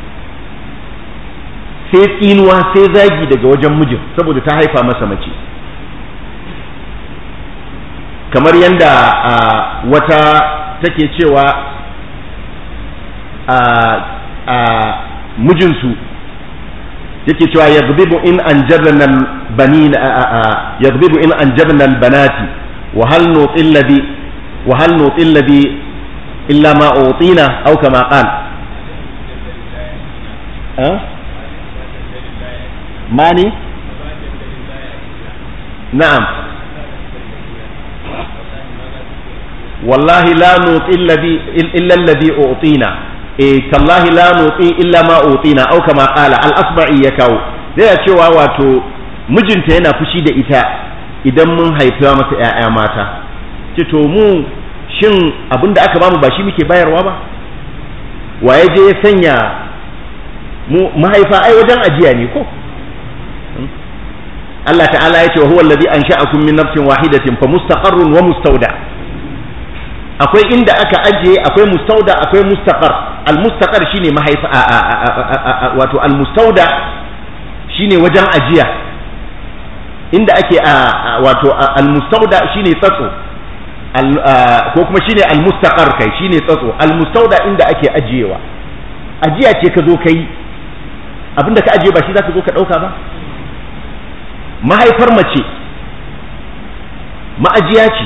A: sai tsinuwa sai zagi daga wajen mijin saboda ta haifa masa mace kamar yadda wata take cewa mijinsu yake cewa yaghdibu in anjabna albanin yaghdibu in anjabna albanati wa hal nutil ladhi wa hal nutil ladhi illa ma utina aw kama qal mani na'am wallahi la nuti illa alladhi utina eh tallahi la nuti illa ma utina aw kama qala al asba'i ya kawo zai cewa wato mijinta yana fushi da ita idan mun haifa masa ƴaƴa mata ce to mu shin abinda aka bamu ba shi muke bayarwa ba waye je ya sanya mu mahaifa ai wajen ajiya ne ko Allah ta'ala ya ce wa huwa alladhi ansha'akum min nafsin wahidatin fa mustaqarrun wa mustawda akwai inda aka ajiye akwai mustauda akwai mustaqar al-mustaqar shine mahaifa wato al-mustauda shine wajen ajiya inda ake wato al-mustauda shine tsatso ko kuma shine al-mustaqar kai shine tsatso al-mustauda inda ake ajiyewa ajiya ce ka zo kai abinda ka ajiye ba shi zaka zo ka dauka ba mahaifar mace ma'ajiya ce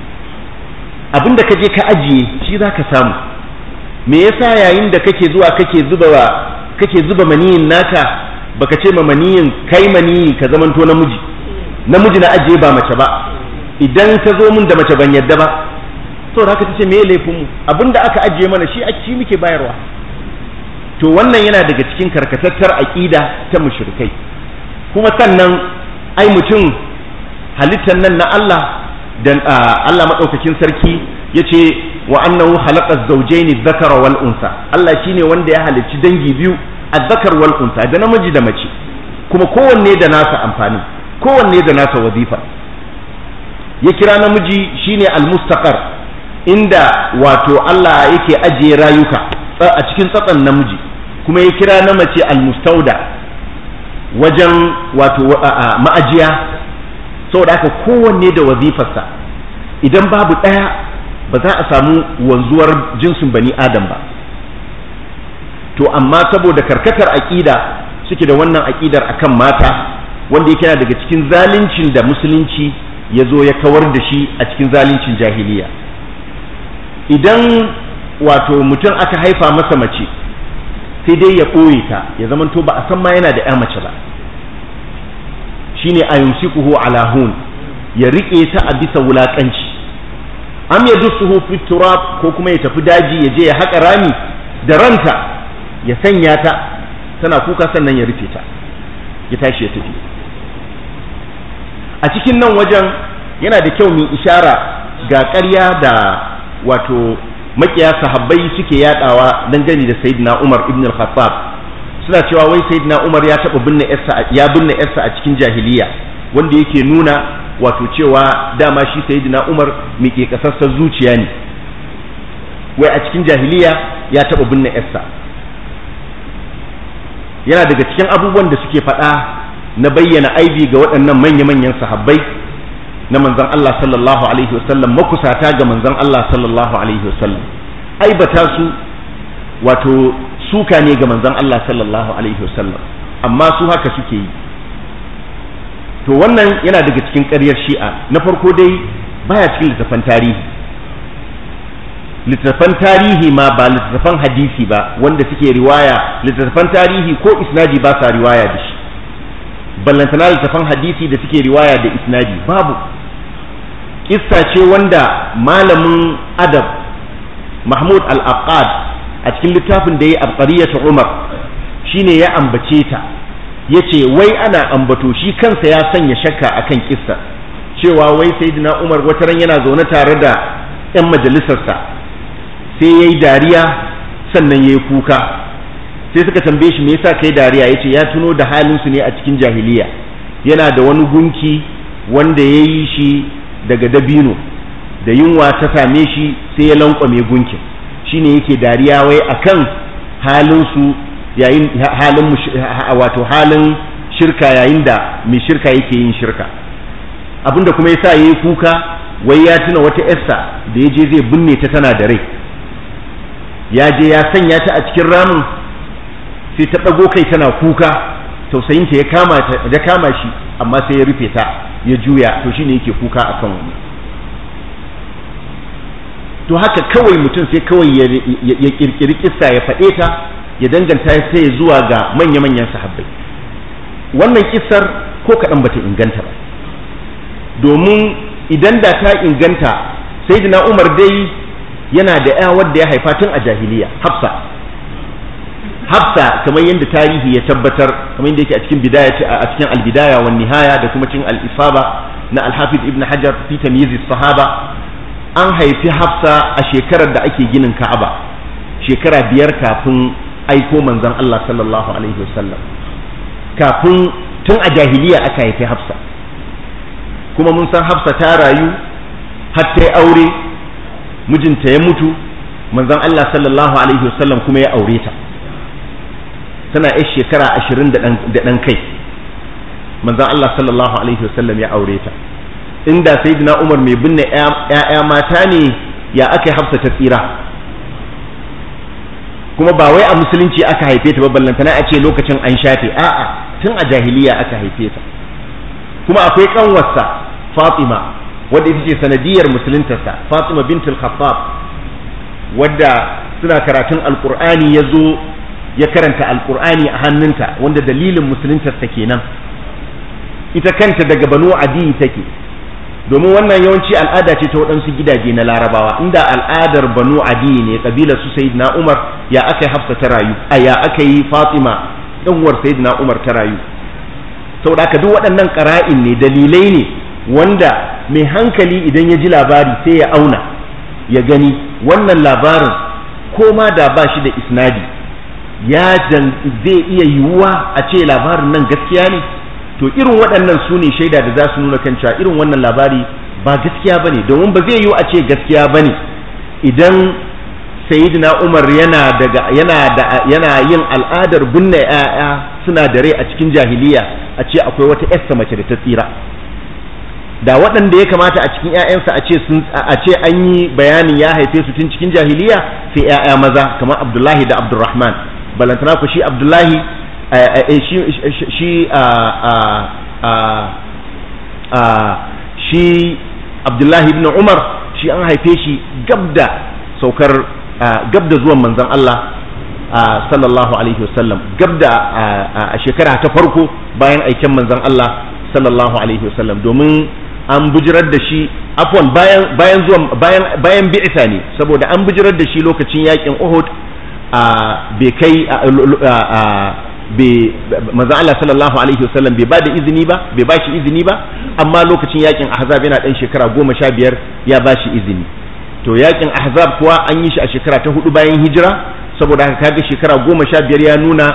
A: abinda ka je ka ajiye shi za ka samu me yasa yayin da kake zuwa kake zuba kake zuba maniyin naka baka ce ma maniyin kai maniyi ka zamanto namiji namiji na ajiye ba mace ba idan ka zo min da mace ban yadda ba to haka tace me laifin mu abinda aka ajiye mana shi shi muke bayarwa to wannan yana daga cikin karkatattar aqida ta mushrikai kuma sannan ai mutum halittar nan na Allah dan Allah madaukakin sarki yace wa annahu khalaqa az-zawjayn adh-dhakara wal unsa Allah shine wanda ya halicci dangi biyu adh-dhakar wal unsa da namiji da mace kuma kowanne da nasa amfani kowanne da nasa wazifa ya kira namiji shine al-mustaqar inda wato Allah yake ajiye rayuka a cikin tsatsan namiji kuma ya kira na mace al-mustauda wajen wato ma'ajiya saboda haka kowanne da wazifarsa idan babu ɗaya ba za a samu wanzuwar jinsin bani adam ba to amma saboda karkatar aƙida suke da wannan aƙidar akan mata wanda yake yana daga cikin zaluncin da musulunci ya zo ya kawar da shi a cikin zaluncin jahiliya idan wato mutum aka haifa masa mace sai dai ya ɓoye ta ya zamanto ba a san ma yana da ya mace ba shine a yumsikuhu ala hun ya rike ta a bisa wulakanci am ya dusuhu fi turab ko kuma ya tafi daji ya je ya haƙa rami da ranta ya sanya ta tana kuka sannan ya rufe ta ya tashi ya tafi a cikin nan wajen yana da kyau mu ishara ga ƙarya da wato makiya sahabbai suke yadawa dangane da sayyidina Umar ibn al-Khattab suna cewa wai sayyidina Umar ya taba binne yarsa ya binne yarsa a cikin jahiliya wanda yake nuna wato cewa dama shi sayyidina Umar miƙe kasassar zuciya ne wai a cikin jahiliya ya taba binne yarsa yana daga cikin abubuwan da suke faɗa na bayyana aibi ga waɗannan manya-manyan sahabbai na manzon Allah sallallahu alaihi wasallam makusata ga manzon Allah sallallahu alaihi wasallam aibata su wato suka ne ga manzon Allah sallallahu alaihi wasallam amma su haka suke yi to wannan yana daga cikin ƙaryar shi'a na farko dai baya cikin littafan tarihi littattafan tarihi ma ba littattafan hadisi ba wanda suke riwaya littattafan tarihi ko isnadi ba sa riwaya da shi ballantana littattafan hadisi da suke riwaya da isnadi babu kissa ce wanda malamin adab mahmud al-aqad a cikin littafin da ya abqariyatu umar shine ya ambace ta yace wai ana ambato shi kansa ya sanya shakka akan kissa cewa wai sayyidina umar wataran yana zaune tare da yan majalisarsa sai yayi dariya sannan yayi kuka sai suka tambaye shi me yasa kai dariya yace ya tuno da halin su ne a cikin jahiliya yana da wani gunki wanda ya yi shi daga dabino da yunwa ta same shi sai ya lankwame gunkin shine yake dariya wai akan halin su yayin halin wato halin shirka yayin da mai shirka yake yin shirka abinda kuma yasa yayi kuka wai ya tuna wata yarsa da ya je zai binne ta tana da rai ya je ya sanya ta a cikin ramin sai ta ɗago kai tana kuka tausayinta ya kama ya kama shi amma sai ya rufe ta ya juya to shine yake kuka akan wannan to haka kawai mutum sai kawai ya kirkiri kissa ya faɗe ta ya danganta sai zuwa ga manya-manyan sahabbai wannan kissar ko kaɗan bata inganta ba domin idan da ta inganta sai umar dai yana da ya wadda ya haifa tun a jahiliya hafsa hafsa kamar yadda tarihi ya tabbatar kamar yadda yake a cikin bidaya a cikin albidaya wa nihaya da kuma cikin al-isaba na al-hafiz ibn hajar fi tamyiz sahaba an haifi hafsa a shekarar da ake ginin ka'aba shekara biyar kafin aiko manzon Allah sallallahu alaihi wasallam kafin tun a jahiliya aka haifi hafsa kuma mun san hafsa ta rayu har ta aure mijinta ya mutu manzon Allah sallallahu alaihi wasallam kuma ya aure ta tana yar shekara ashirin da ɗan kai manzon Allah sallallahu alaihi wasallam ya aure ta inda sayyidina Umar mai binne ‘ya'ya mata ne ya aka yi hafsa ta tsira kuma ba wai a musulunci aka haife ta ba ballantana a ce lokacin an shafe a'a tun a jahiliya aka haife ta kuma akwai kanwarsa Fatima wadda ita ce sanadiyar musuluntarsa Fatima bintul Khattab wadda suna karatun alkur'ani ya zo ya karanta alkur'ani a hannunta wanda dalilin musuluntarsa kenan ita kanta daga banu adi take domin wannan yawanci al'ada ce ta waɗansu gidaje na larabawa inda al'adar banu adi ne kabilar su sayyidina umar ya aka yi hafsa ta rayu a ya aka yi fatima ɗanwar sayyidina umar ta rayu saboda haka duk waɗannan ƙara'in ne dalilai ne wanda mai hankali idan ya ji labari sai ya auna ya gani wannan labarin ko ma da ba shi da isnadi ya zai iya yiwuwa a ce labarin nan gaskiya ne to irin waɗannan su ne shaida da za su nuna kan cewa irin wannan labari ba gaskiya ba ne domin ba zai yiwu a ce gaskiya ba ne idan sayyidina umar yana daga yana da yana yin al'adar binne 'ya'ya suna da rai a cikin jahiliya a ce akwai wata 'yarsa mace da ta tsira da waɗanda ya kamata a cikin ‘ya'yansa a ce sun a ce an yi bayanin ya haife su tun cikin jahiliya sai ‘ya'ya maza kamar abdullahi da abdurrahman balantana ku shi abdullahi shi shi abdullahi ibn umar shi an haife shi gab da saukar gab da zuwan manzon Allah sallallahu alaihi wasallam gab da a shekara ta farko bayan aiken manzon Allah sallallahu alaihi wasallam domin an bujirar da shi afwan bayan bayan zuwan bayan bayan bi'sa ne saboda an bujirar da shi lokacin yakin Uhud a bai kai bai manzo Allah sallallahu alaihi wasallam bai bada izini ba bai bashi izini ba amma lokacin yakin Ahzab yana dan shekara goma sha biyar ya bashi izini to yakin Ahzab kuwa an yi shi a shekara ta hudu bayan hijira saboda haka kaga shekara goma sha biyar ya nuna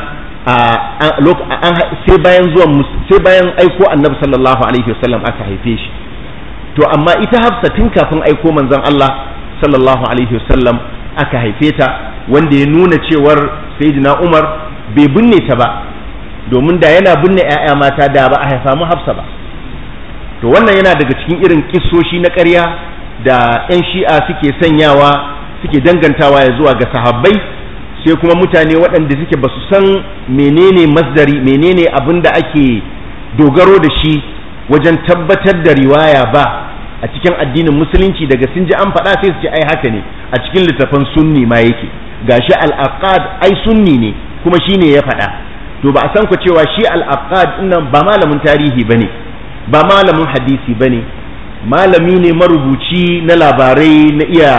A: sai bayan zuwan sai bayan aiko annabi sallallahu alaihi wasallam aka haife shi to amma ita hafsa tun kafin aiko manzon Allah sallallahu alaihi wasallam aka haife ta wanda ya nuna cewar sayyidina Umar bai binne ta ba domin da yana binne 'ya'ya mata da ba a haifa mu hafsa ba to wannan yana daga cikin irin kissoshi na ƙarya da 'yan shi'a suke sanyawa suke dangantawa ya zuwa ga sahabbai sai kuma mutane waɗanda suke ba su san menene masdari menene abin da ake dogaro da shi wajen tabbatar da riwaya ba a cikin addinin musulunci daga sun ji an faɗa sai su ce ai haka ne a cikin littafan sunni ma yake gashi al-aqad ai sunni ne kuma shine ya faɗa to ba a san ku cewa shi al-aqad nan ba malamin tarihi bane ba malamin hadisi bane malami ne marubuci na labarai na iya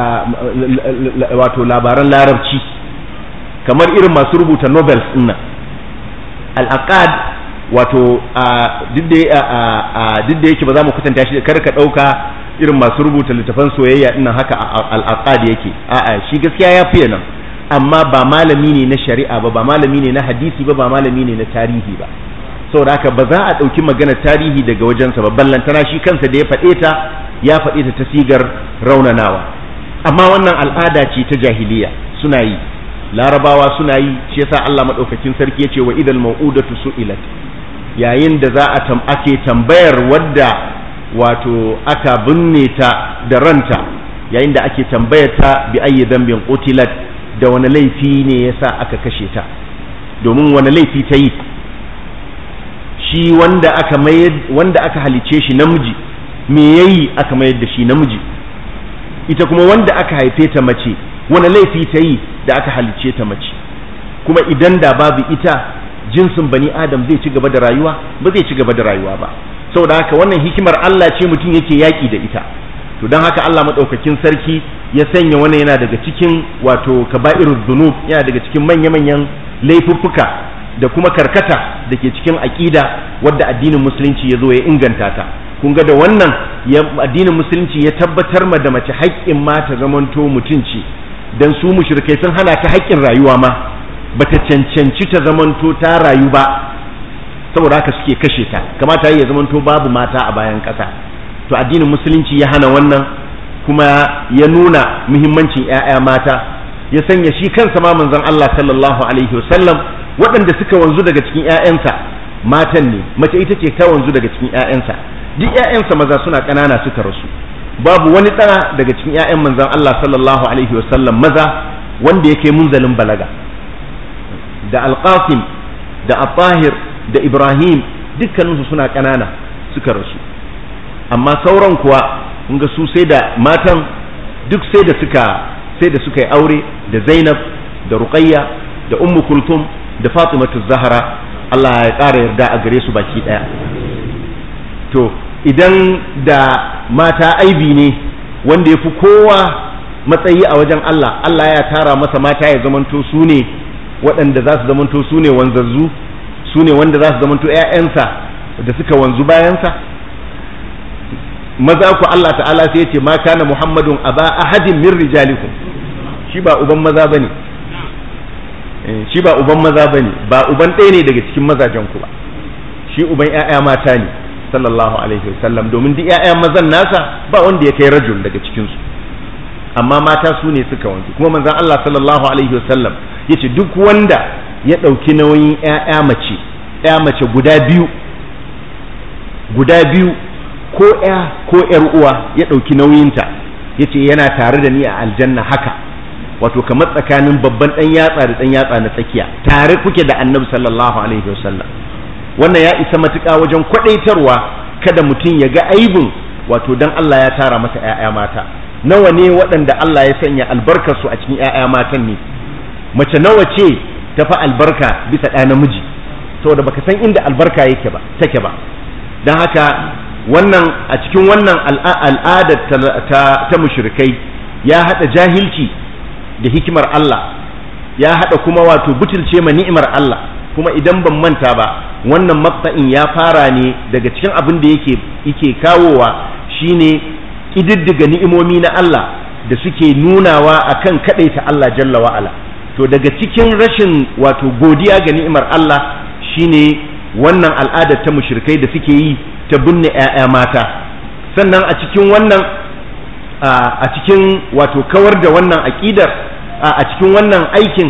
A: wato labaran larabci kamar irin masu rubuta novels nan al-aqad wato duk da yake ba za mu kwatanta shi kar ka ɗauka irin masu rubuta littafan soyayya dinnan haka al-aqad yake a'a shi gaskiya ya fiye nan amma ba malami ne na shari'a ba ba malami ne na hadisi ba ba malami ne na tarihi ba saboda haka ba za a ɗauki maganar tarihi daga wajensa ba ballantana shi kansa da ya faɗe ta ya faɗe ta ta sigar raunanawa amma wannan al'ada ce ta jahiliya suna yi larabawa suna yi shi yasa Allah madaukakin sarki yace wa idal mau'udatu su'ilat yayin da za a tam ake tambayar wadda wato aka binne ta da ranta yayin da ake tambayar ta bi ayyi dhanbin qutilat da wani laifi ne yasa aka kashe ta domin wani laifi ta yi shi wanda aka mayar wanda aka halice shi namiji me yayi aka mayar da shi namiji ita kuma wanda aka haife ta mace wani laifi ta yi da aka halicce ta mace kuma idan da babu ita jinsin bani adam zai ci gaba da rayuwa ba zai ci gaba da rayuwa ba saboda haka wannan hikimar Allah ce mutum yake yaƙi da ita to don haka Allah maɗaukakin sarki ya sanya wannan yana daga cikin wato kaba'irul dhunub yana daga cikin manya-manyan laifuffuka da kuma karkata da ke cikin aƙida wadda addinin musulunci ya zo ya inganta ta kun ga da wannan addinin musulunci ya tabbatar ma da mace haƙƙin ma ta zamanto mutunci dan su mushrikai sun hana ta haƙƙin rayuwa ma bata cancanci ta zamanto ta rayu ba saboda haka suke kashe ta kamata ya zamanto babu mata a bayan ƙasa to addinin musulunci ya hana wannan kuma ya nuna muhimmancin 'ya'ya mata ya sanya shi kansa ma manzon Allah sallallahu alaihi wasallam waɗanda suka wanzu daga cikin 'ya'yansa matan ne mace ita ce ta wanzu daga cikin 'ya'yansa duk 'ya'yansa maza suna ƙanana suka rasu babu wani ɗana daga cikin 'ya'yan manzon Allah sallallahu alaihi wasallam maza wanda ya kai munzalin balaga da alqasim da at da ibrahim dukkaninsu suna ƙanana suka rasu amma sauran kuwa kun ga su sai da matan duk sai da suka sai da suka yi aure da zainab da ruqayya da ummu kulthum da fatimatu zahra Allah ya ƙara yarda a gare su baki ɗaya to idan da mata aibi ne wanda ya fi kowa matsayi a wajen Allah Allah ya tara masa mata ya zamanto su ne waɗanda za su zamanto su ne wanzazzu su ne wanda za su zamanto ‘ya'yansa da suka wanzu bayansa maza ku Allah ta'ala sai ya ce ma kana muhammadun aba ahadin min rijalikum shi ba uban maza bane shi ba uban maza bane ba uban ɗaya ne daga cikin mazajen ku ba shi uban ‘ya'ya mata ne sallallahu alaihi wasallam domin duk ‘ya'ya mazan nasa ba wanda ya kai rajul daga cikinsu amma mata su ne suka wanzu kuma manzon Allah sallallahu alaihi wasallam ya ce duk wanda ya ɗauki nauyin ‘ya'ya mace ‘ya mace guda biyu guda biyu ko ‘ya ko ‘yar uwa ya ɗauki nauyinta ya ce yana tare da ni a aljanna haka wato kamar tsakanin babban ɗan yatsa da ɗan yatsa na tsakiya tare kuke da annabi sallallahu alaihi wasallam wannan ya isa matuƙa wajen kwaɗaitarwa kada mutum ya ga aibin wato dan Allah ya tara masa ‘ya'ya mata nawa ne waɗanda Allah ya sanya albarkarsu a cikin ‘ya'ya matan ne mace nawa ce ta fi albarka bisa ɗa namiji saboda baka san inda albarka yake ba take ba don haka wannan a cikin wannan al'adar ta, ta mushrikai ya haɗa jahilci da hikimar Allah ya haɗa kuma wato butulce ma ni'imar Allah kuma idan ban manta ba wannan matsa'in ya fara ne daga cikin abin da yake yake kawowa shine ƙididdiga ni'imomi na Allah da suke nunawa akan kaɗaita Allah jalla wa'ala to daga cikin rashin wato godiya ga ni'imar Allah shine wannan al'adar ta mushrikai da suke yi ta binne 'ya'ya mata sannan a cikin wannan a cikin wato kawar da wannan aƙidar a cikin wannan aikin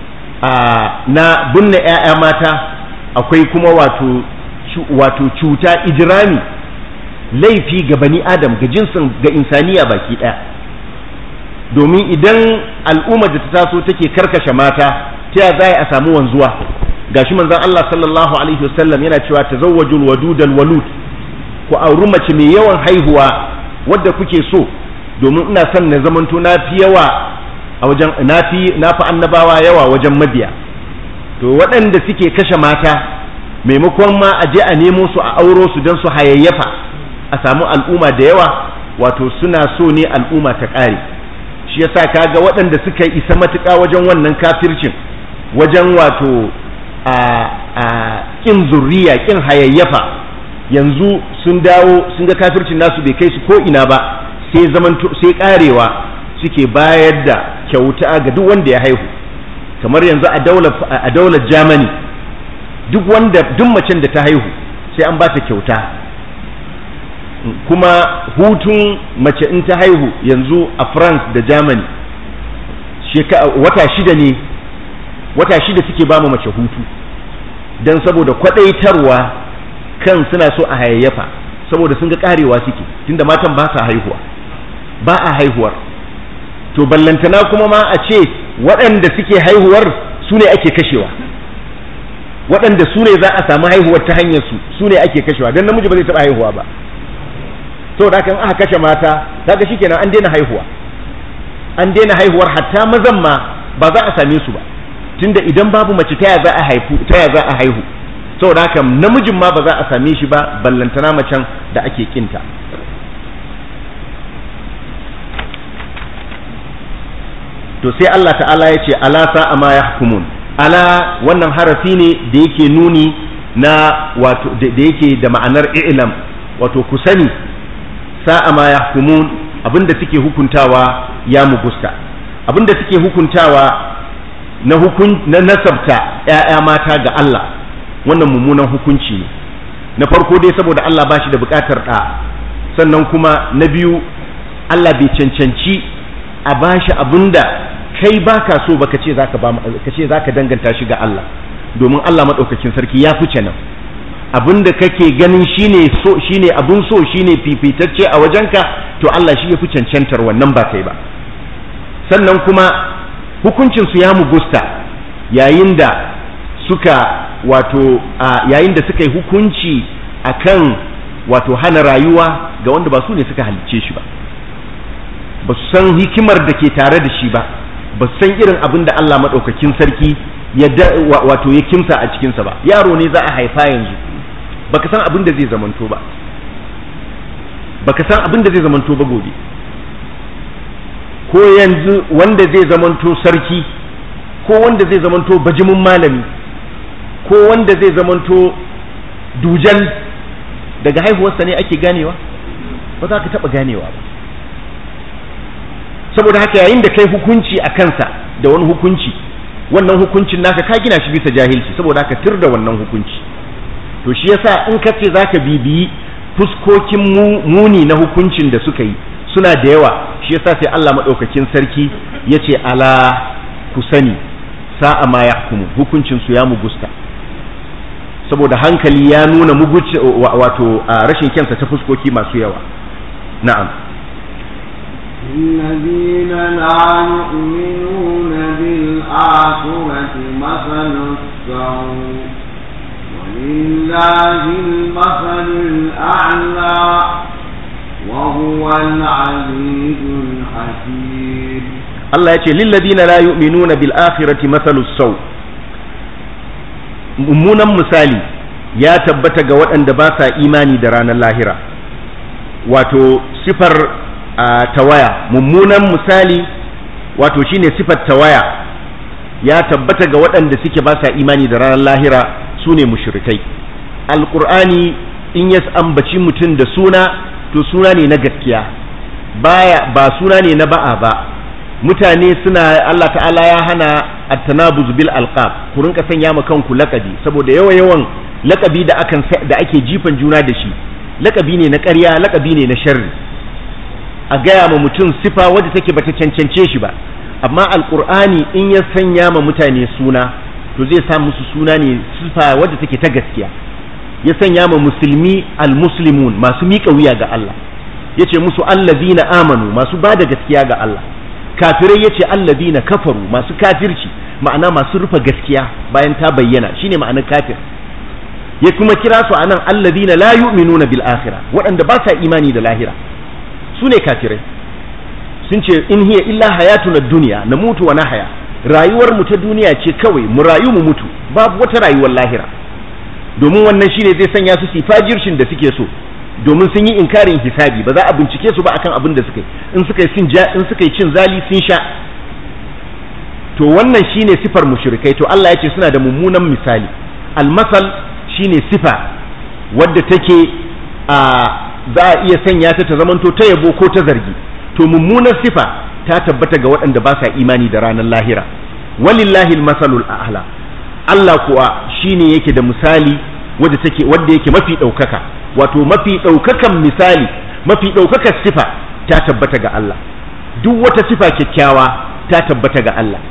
A: na binne 'ya'ya mata akwai kuma wato wato cuta ijirami laifi ga bani adam ga jinsin ga insaniya baki ɗaya domin idan al'ummar da ta taso take karkashe mata ta ya za a samu wanzuwa gashi manzon Allah sallallahu alaihi wasallam yana cewa tazawwajul wadudal walud ku auri mace mai yawan haihuwa wadda kuke so domin ina son na zamanto na fi yawa a wajen na fi na fi annabawa yawa wajen mabiya to waɗanda suke kashe mata maimakon ma a je a nemo su a auro su don su hayayyafa a samu al'umma da yawa wato suna so ne al'umma ta ƙare shi yasa kaga waɗanda suka isa matuƙa wajen wannan kafircin wajen wato a a kin zurriya kin hayayyafa yanzu sun dawo sun ga kafircin nasu bai kai su ko ina ba sai zaman sai karewa suke bayar da kyauta ga duk wanda ya haihu kamar yanzu a daular a daular Germany duk wanda duk macen da ta haihu sai an ba ta kyauta kuma hutun mace in ta haihu yanzu a France da Germany wata shida ne wata shida suke ba mace hutu don saboda kwadaitarwa kan suna so a hayayyafa saboda sun ga karewa suke tunda matan ba sa haihuwa ba a haihuwar to ballantana kuma ma a ce waɗanda suke haihuwar su ne ake kashewa waɗanda su ne za a samu haihuwar ta hanyar su su ne ake kashewa don namiji ba zai taɓa haihuwa ba to da kan aka kashe mata kaga shikenan an daina haihuwa an daina haihuwar hatta mazan ma ba za a same su ba tunda idan babu mace ta za a haifu ta za a haihu saboda haka namijin ma ba za a same shi ba ballantana macen da ake kinta to sai Allah ta'ala ya ce ala sa'a ma yahkumun ala wannan harafi ne da yake nuni na wato da yake da ma'anar i'lam wato ku sani sa'a ma yahkumun abinda suke hukuntawa ya mugusta abinda suke hukuntawa na hukun na nasabta ƴaƴa mata ga Allah wannan mummunan hukunci ne na farko dai saboda Allah ba shi da buƙatar ɗa sannan kuma na biyu Allah bai cancanci a bashi abinda kai baka so baka ce zaka ba ka ce zaka danganta shi ga Allah domin Allah madaukakin sarki ya fice nan abinda kake ganin shine so shine abun so shine fifitacce a wajenka to Allah shi ya fi cancantar wannan ba kai ba sannan kuma hukuncin su ya mugusta yayin da suka wato yayin da suka yi hukunci akan wato hana rayuwa ga wanda ba su ne suka halicce shi ba ba su san hikimar da ke tare da shi ba ba su san irin abin da Allah maɗaukakin sarki ya wato ya kimsa a cikinsa ba yaro ne za a haifa yanzu baka san abin da zai zamanto ba baka san abin da zai zamanto ba gobe ko yanzu wanda zai zamanto sarki ko wanda zai zamanto bajimin malami ko wanda zai zamanto dujan daga haihuwarsa ne ake ganewa ba za ka taɓa ganewa ba saboda haka yayin da kai hukunci a kansa da wani hukunci wannan hukuncin naka ka gina shi bisa jahilci saboda haka tur da wannan hukunci to shi yasa in ka ce zaka bibiyi fuskokin muni na hukuncin da suka yi suna da yawa shi yasa sai Allah madaukakin sarki ya ce ala ku sani sa'a ma yahkumu hukuncin su ya mugusta saboda hankali ya nuna muguci wato rashin kyansa ta fuskoki masu yawa na'am
B: الذين لا يؤمنون بالآخرة مثل السوء ولله المثل الأعلى وهو العزيز الحكيم
A: Allah ya ce lilladina la yu'minuna bil akhirati mathalu saw mummunan misali ya tabbata ga waɗanda ba sa imani da ranar lahira wato sifar tawaya mummunan misali wato shine sifar tawaya ya tabbata ga waɗanda suke ba sa imani da ranar lahira su ne mushrikai alƙur'ani in ya ambaci mutum da suna to suna ne na gaskiya baya ba suna ne na ba'a ba mutane suna Allah ta'ala ya hana at-tanabuz bil alqab ku rinka sanya ma kanku lakabi saboda yawa yawan lakabi da akan da ake jifan juna da shi lakabi ne na ƙarya lakabi ne na sharri a gaya ma mutum sifa wadda take bata cancance shi ba amma alqur'ani in ya sanya ma mutane suna to zai sa musu suna ne sifa wadda take ta gaskiya ya sanya ma musulmi almuslimun masu miƙa wuya ga Allah yace musu allazina amanu masu ba da gaskiya ga Allah kafirai yace allazina kafaru masu kafirci ma'ana masu rufe gaskiya bayan ta bayyana shine ma'anar kafir ya kuma kira su anan allazina la yu'minuna bil akhirah waɗanda ba sa imani da lahira su ne kafirai sun ce in hiya illa hayatuna dunya na mutu wa nahaya rayuwar mu ta duniya ce kawai mu rayu mu mutu babu wata rayuwar lahira domin wannan shine zai sanya su sifajirshin da suke so domin sun yi inkarin hisabi ba za a bincike su ba akan abin da suka yi in suka yi in suka yi cin zali sun sha to wannan shine sifar mushrikai to Allah ya ce suna da mummunan misali almasal shine sifa wadda take a za a iya sanya ta ta zamanto ta yabo ko ta zargi to mummunar sifa ta tabbata ga waɗanda ba sa imani da ranar lahira walillahi almasalul a'la Allah kuwa shine yake da misali wadda take wadda yake mafi ɗaukaka wato mafi ɗaukakan misali mafi ɗaukakar sifa ta tabbata ga Allah duk wata sifa kyakkyawa ta tabbata ga Allah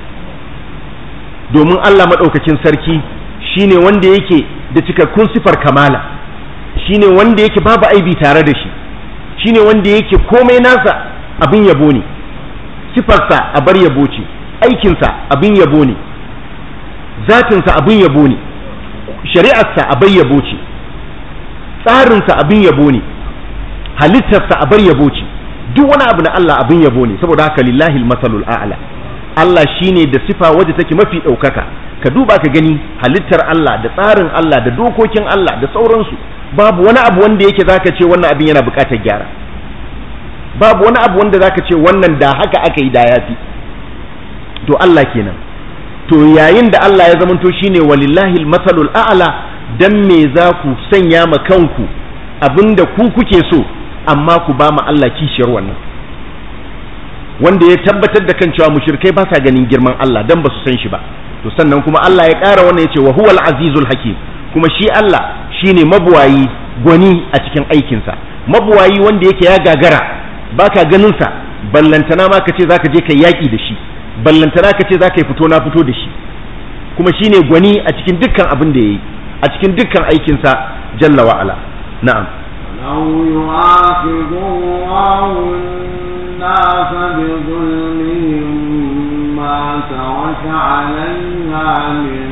A: domin Allah maɗaukakin sarki shine wanda yake da cikakkun sifar kamala shine wanda yake babu aibi tare da shi shine wanda yake komai nasa abin yabo ne sifarsa a bar yabo ce aikinsa abin yabo ne zatinsa abin yabo ne shari'arsa a bar yabo ce tsarinsa abin yabo ne halittarsa a bar yabo ce duk wani abu na Allah abin yabo ne saboda haka lillahi masalul a'la Allah shine da sifa wadda take mafi ɗaukaka ka duba ka gani halittar Allah da tsarin Allah da dokokin Allah da sauransu babu wani abu wanda yake zaka ce wannan abin yana buƙatar gyara babu wani abu wanda zaka ce wannan da haka aka yi da yafi to Allah kenan to yayin da Allah ya zamanto shine walillahi masalul a'la dan me za ku sanya ma kanku abinda ku kuke so amma ku ba mu Allah kishiyar wannan wanda ya tabbatar da kan cewa mushrikai ba sa ganin girman Allah dan ba su san shi ba to sannan kuma Allah ya ƙara wannan yace wa huwal azizul hakim kuma shi Allah shine mabuwayi gwani a cikin aikinsa mabuwayi wanda yake ya gagara baka ganin sa ballantana ma ka ce zaka je kai yaki da shi ballantana ka ce zaka yi fito na fito da shi kuma shine gwani a cikin dukkan abin da yayi a cikin dukkan aikinsa jalla wa ala na'am
B: لو يؤاخذ الله الناس بظلمهم ما ترك عليها من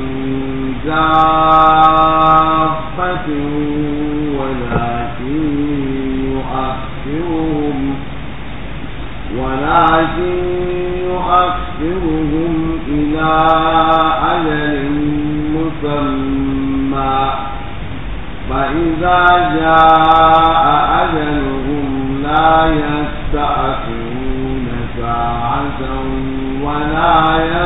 B: دابة ولكن يؤخرهم ولكن يؤخرهم إلى أجل مسمى فإذا جاء أجلهم لا يستأخرون ساعة ولا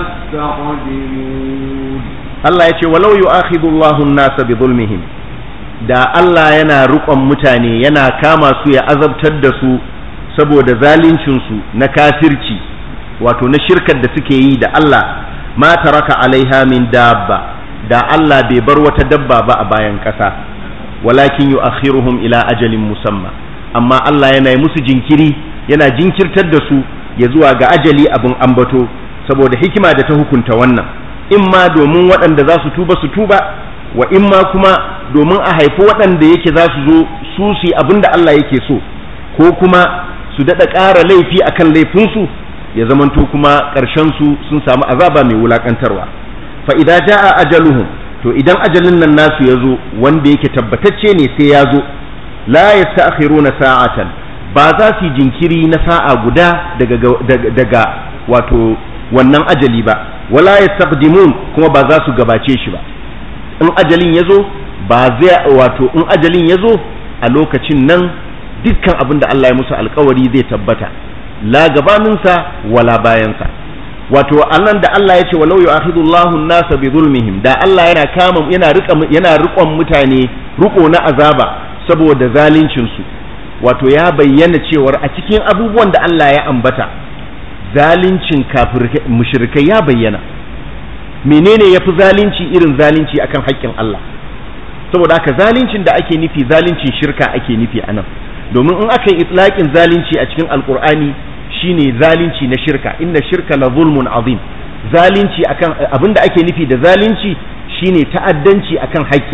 B: يستقدمون
A: Allah ya ce walau yu'akhidhu Allahu an-nasa bi zulmihim da Allah yana rukon mutane yana kama su ya azabtar da su saboda zalincin su na kafirci wato na shirkar da suke yi da Allah ma taraka alaiha min dabba da Allah bai bar wata dabba ba a bayan ƙasa walakin yu'akhiruhum ila ajalin musamma amma Allah yana yi musu jinkiri yana jinkirtar da su ya zuwa ga ajali abin ambato saboda hikima da ta hukunta wannan in ma domin waɗanda za su tuba su tuba wa in ma kuma domin a haifi waɗanda yake za su zo su su abin da Allah yake so ko kuma su daɗa ƙara laifi akan laifinsu ya zamanto kuma ƙarshensu sun samu azaba mai wulaƙantarwa fa idan ja'a ajaluhum to idan ajalin nan nasu ya zo wanda yake tabbatacce ne sai ya zo la yasta'khiruna sa'atan ba za su yi jinkiri na sa'a guda daga daga wato wannan ajali ba wala yastaqdimun kuma ba za su gabace shi ba in ajalin ya zo ba zai wato in ajalin ya zo a lokacin nan dukkan abin da Allah ya musu alkawari zai tabbata la gabaninsa wala bayansa wato annan da Allah ya ce walau yu'akhidullahu an-nasa bi zulmihim da Allah yana kama yana rika yana rikon mutane riko na azaba saboda zalincin su wato ya bayyana cewar a cikin abubuwan da Allah ya ambata zalincin kafir mushrikai ya bayyana menene yafi zalunci irin zalunci akan haƙƙin Allah saboda haka zaluncin da ake nufi zaluncin shirka ake nufi anan domin in aka yi itlaqin zalunci a cikin alqur'ani shine zalunci na shirka inna shirka la zulmun azim zalunci akan abinda ake nufi da zalunci shine ta'addanci akan haƙƙi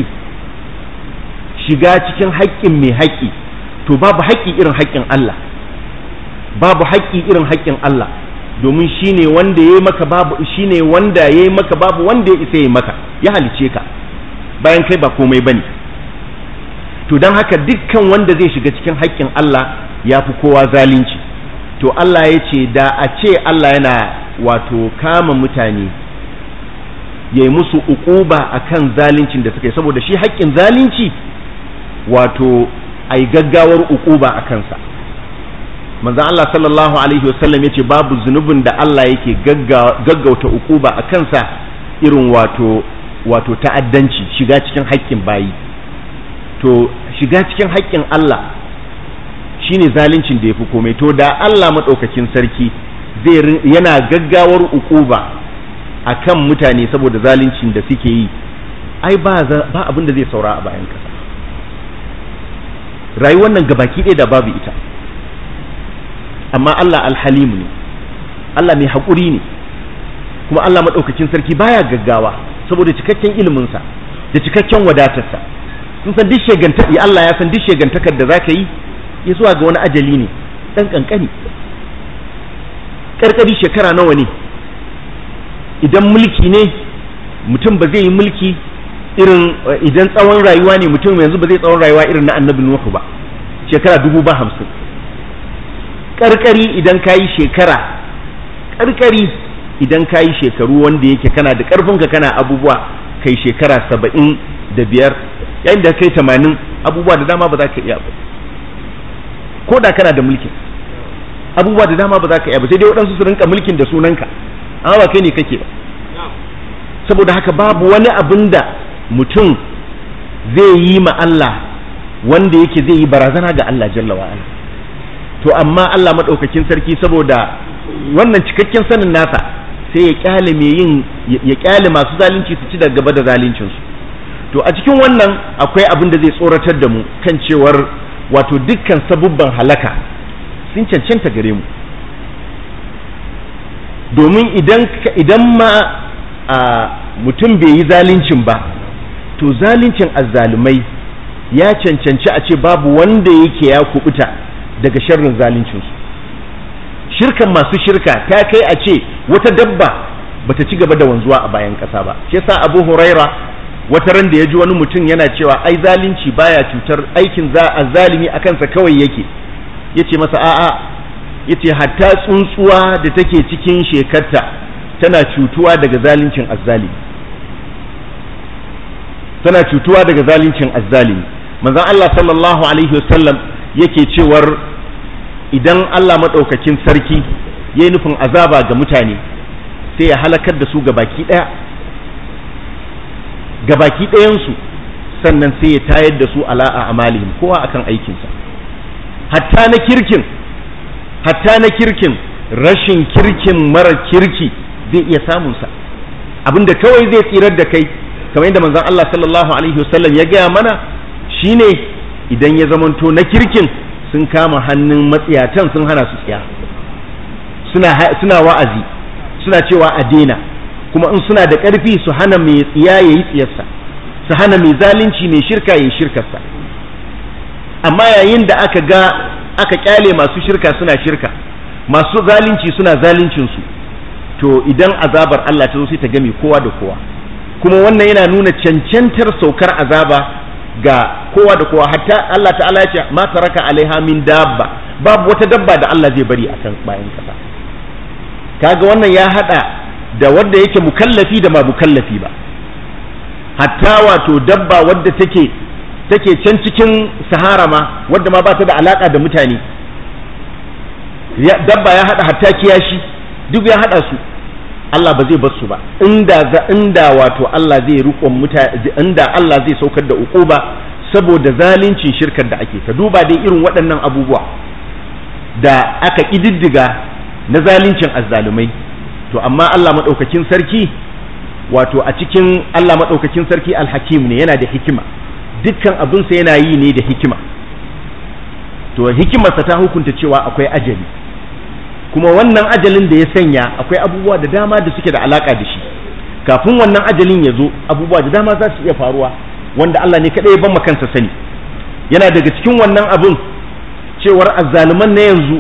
A: shiga cikin haƙƙin mai haƙƙi to babu haƙƙi irin haƙƙin Allah babu haƙƙi irin haƙƙin Allah domin shine wanda yayi maka babu shine wanda yayi maka babu wanda ya isa yayi maka ya halice ka bayan kai ba komai bane to don haka dukkan wanda zai shiga cikin haƙƙin Allah ya fi kowa zalunci to Allah ya ce da a ce Allah yana wato kama mutane ya yi musu uquba akan zaluncin da suka yi saboda shi haƙƙin zalunci wato a yi gaggawar uquba a kansa manzan Allah sallallahu alaihi wasallam ya ce babu zunubin da Allah yake gaggauta uquba a kansa irin wato wato ta'addanci shiga cikin haƙƙin bayi to shiga cikin haƙƙin Allah shine zaluncin da ya fi komai to da Allah maɗaukakin sarki zai yana gaggawar ukuba a kan mutane saboda zaluncin da suke yi ai ba abin da zai saura a bayan ƙasa rayuwar nan gabaki ɗaya da babu ita amma Allah alhalimu ne Allah mai haƙuri ne kuma Allah maɗaukakin sarki baya gaggawa saboda cikakken iliminsa da cikakken wadatarsa sun san duk sheganta ya Allah ya san duk shegantakar da zaka yi ya zuwa ga wani ajali ne dan kankani karkari shekara nawa ne idan mulki ne mutum ba zai yi mulki irin idan tsawon rayuwa ne mutum yanzu ba zai tsawon rayuwa irin na annabi Nuhu ba shekara dubu ba hamsin karkari idan ka yi shekara karkari idan ka yi shekaru wanda yake kana da karfinka kana abubuwa kai shekara saba'in da biyar yayin da kai tamanin abubuwa da dama ba za ka iya ba ko da kana da mulkin abubuwa da dama ba za ka iya ba sai dai waɗansu su rinka mulkin da sunanka amma ba kai ne kake ba saboda haka babu wani abin da mutum zai yi ma Allah wanda yake zai yi barazana ga Allah jalla wa'ala to amma Allah maɗaukakin sarki saboda wannan cikakken sanin nasa sai ya kyale mai yin ya kyale masu zalunci su ci da gaba da zaluncinsu to a cikin wannan akwai abin da zai tsoratar da mu kan cewar wato dukkan sabubban halaka sun cancanta gare mu domin idan idan ma mutum bai yi zaluncin ba to zaluncin azzalumai ya cancanci a ce babu wanda yake ya kubuta daga sharrin zaluncinsu shirkan masu shirka ta kai a ce wata dabba bata ci gaba da wanzuwa a bayan ƙasa ba shi yasa abu huraira wata ran da ya ji wani mutum yana cewa ai zalunci baya cutar aikin za a zalimi a kansa kawai yake ya ce masa a'a ya ce hatta tsuntsuwa da take cikin shekarta tana cutuwa daga zaluncin azzalimi tana cutuwa daga zaluncin azzalimi manzon Allah sallallahu alaihi wasallam yake cewar idan Allah maɗaukakin sarki ya yi nufin azaba ga mutane sai ya halakar da su gabaki ɗaya gabaki ɗayansu sannan sai ya tayar da su ala a amalihim kowa akan aikinsa hatta na kirkin hatta na kirkin rashin kirkin mara kirki zai iya samunsa abinda kawai zai tsirar da kai kamar yadda manzon Allah sallallahu alaihi wasallam ya gaya mana shine idan ya zamanto na kirkin sun kama hannun matsiyatan sun hana su tsiya suna suna wa'azi suna cewa a daina kuma in suna da ƙarfi su hana mai tsiya ya yi tsiyarsa su hana mai zalunci mai shirka ya yi shirkarsa amma yayin da aka ga aka kyale masu shirka suna shirka masu zalunci suna zaluncinsu to idan azabar Allah ta zo sai ta game kowa da kowa kuma wannan yana nuna cancantar saukar azaba ga kowa da kowa hatta Allah ta'ala ya ce ma taraka alaiha min dabba babu wata dabba da Allah zai bari akan bayan kasa kaga wannan ya hada da wanda yake mukallafi da ba mukallafi ba hatta wato dabba wadda take take can cikin sahara ma wadda ma ba ta da alaka da mutane dabba ya hada hatta kiyashi duk ya hada su Allah ba zai bar su ba inda za inda wato Allah zai rukon mutane inda Allah zai saukar da ukuba saboda zalincin shirkar da ake ka duba dai irin waɗannan abubuwa da aka ƙididdiga na zalincin azzalumai to amma Allah maɗaukakin sarki wato a cikin Allah maɗaukakin sarki alhakim ne yana da hikima dukkan abinsa yana yi ne da hikima to hikimarsa ta hukunta cewa akwai ajali kuma wannan ajalin da ya sanya akwai abubuwa da dama da suke da alaka da shi kafin wannan ajalin ya zo abubuwa da dama za su iya faruwa wanda Allah ne kaɗai ya ban kansa sani yana daga cikin wannan abun cewar azzaluman na yanzu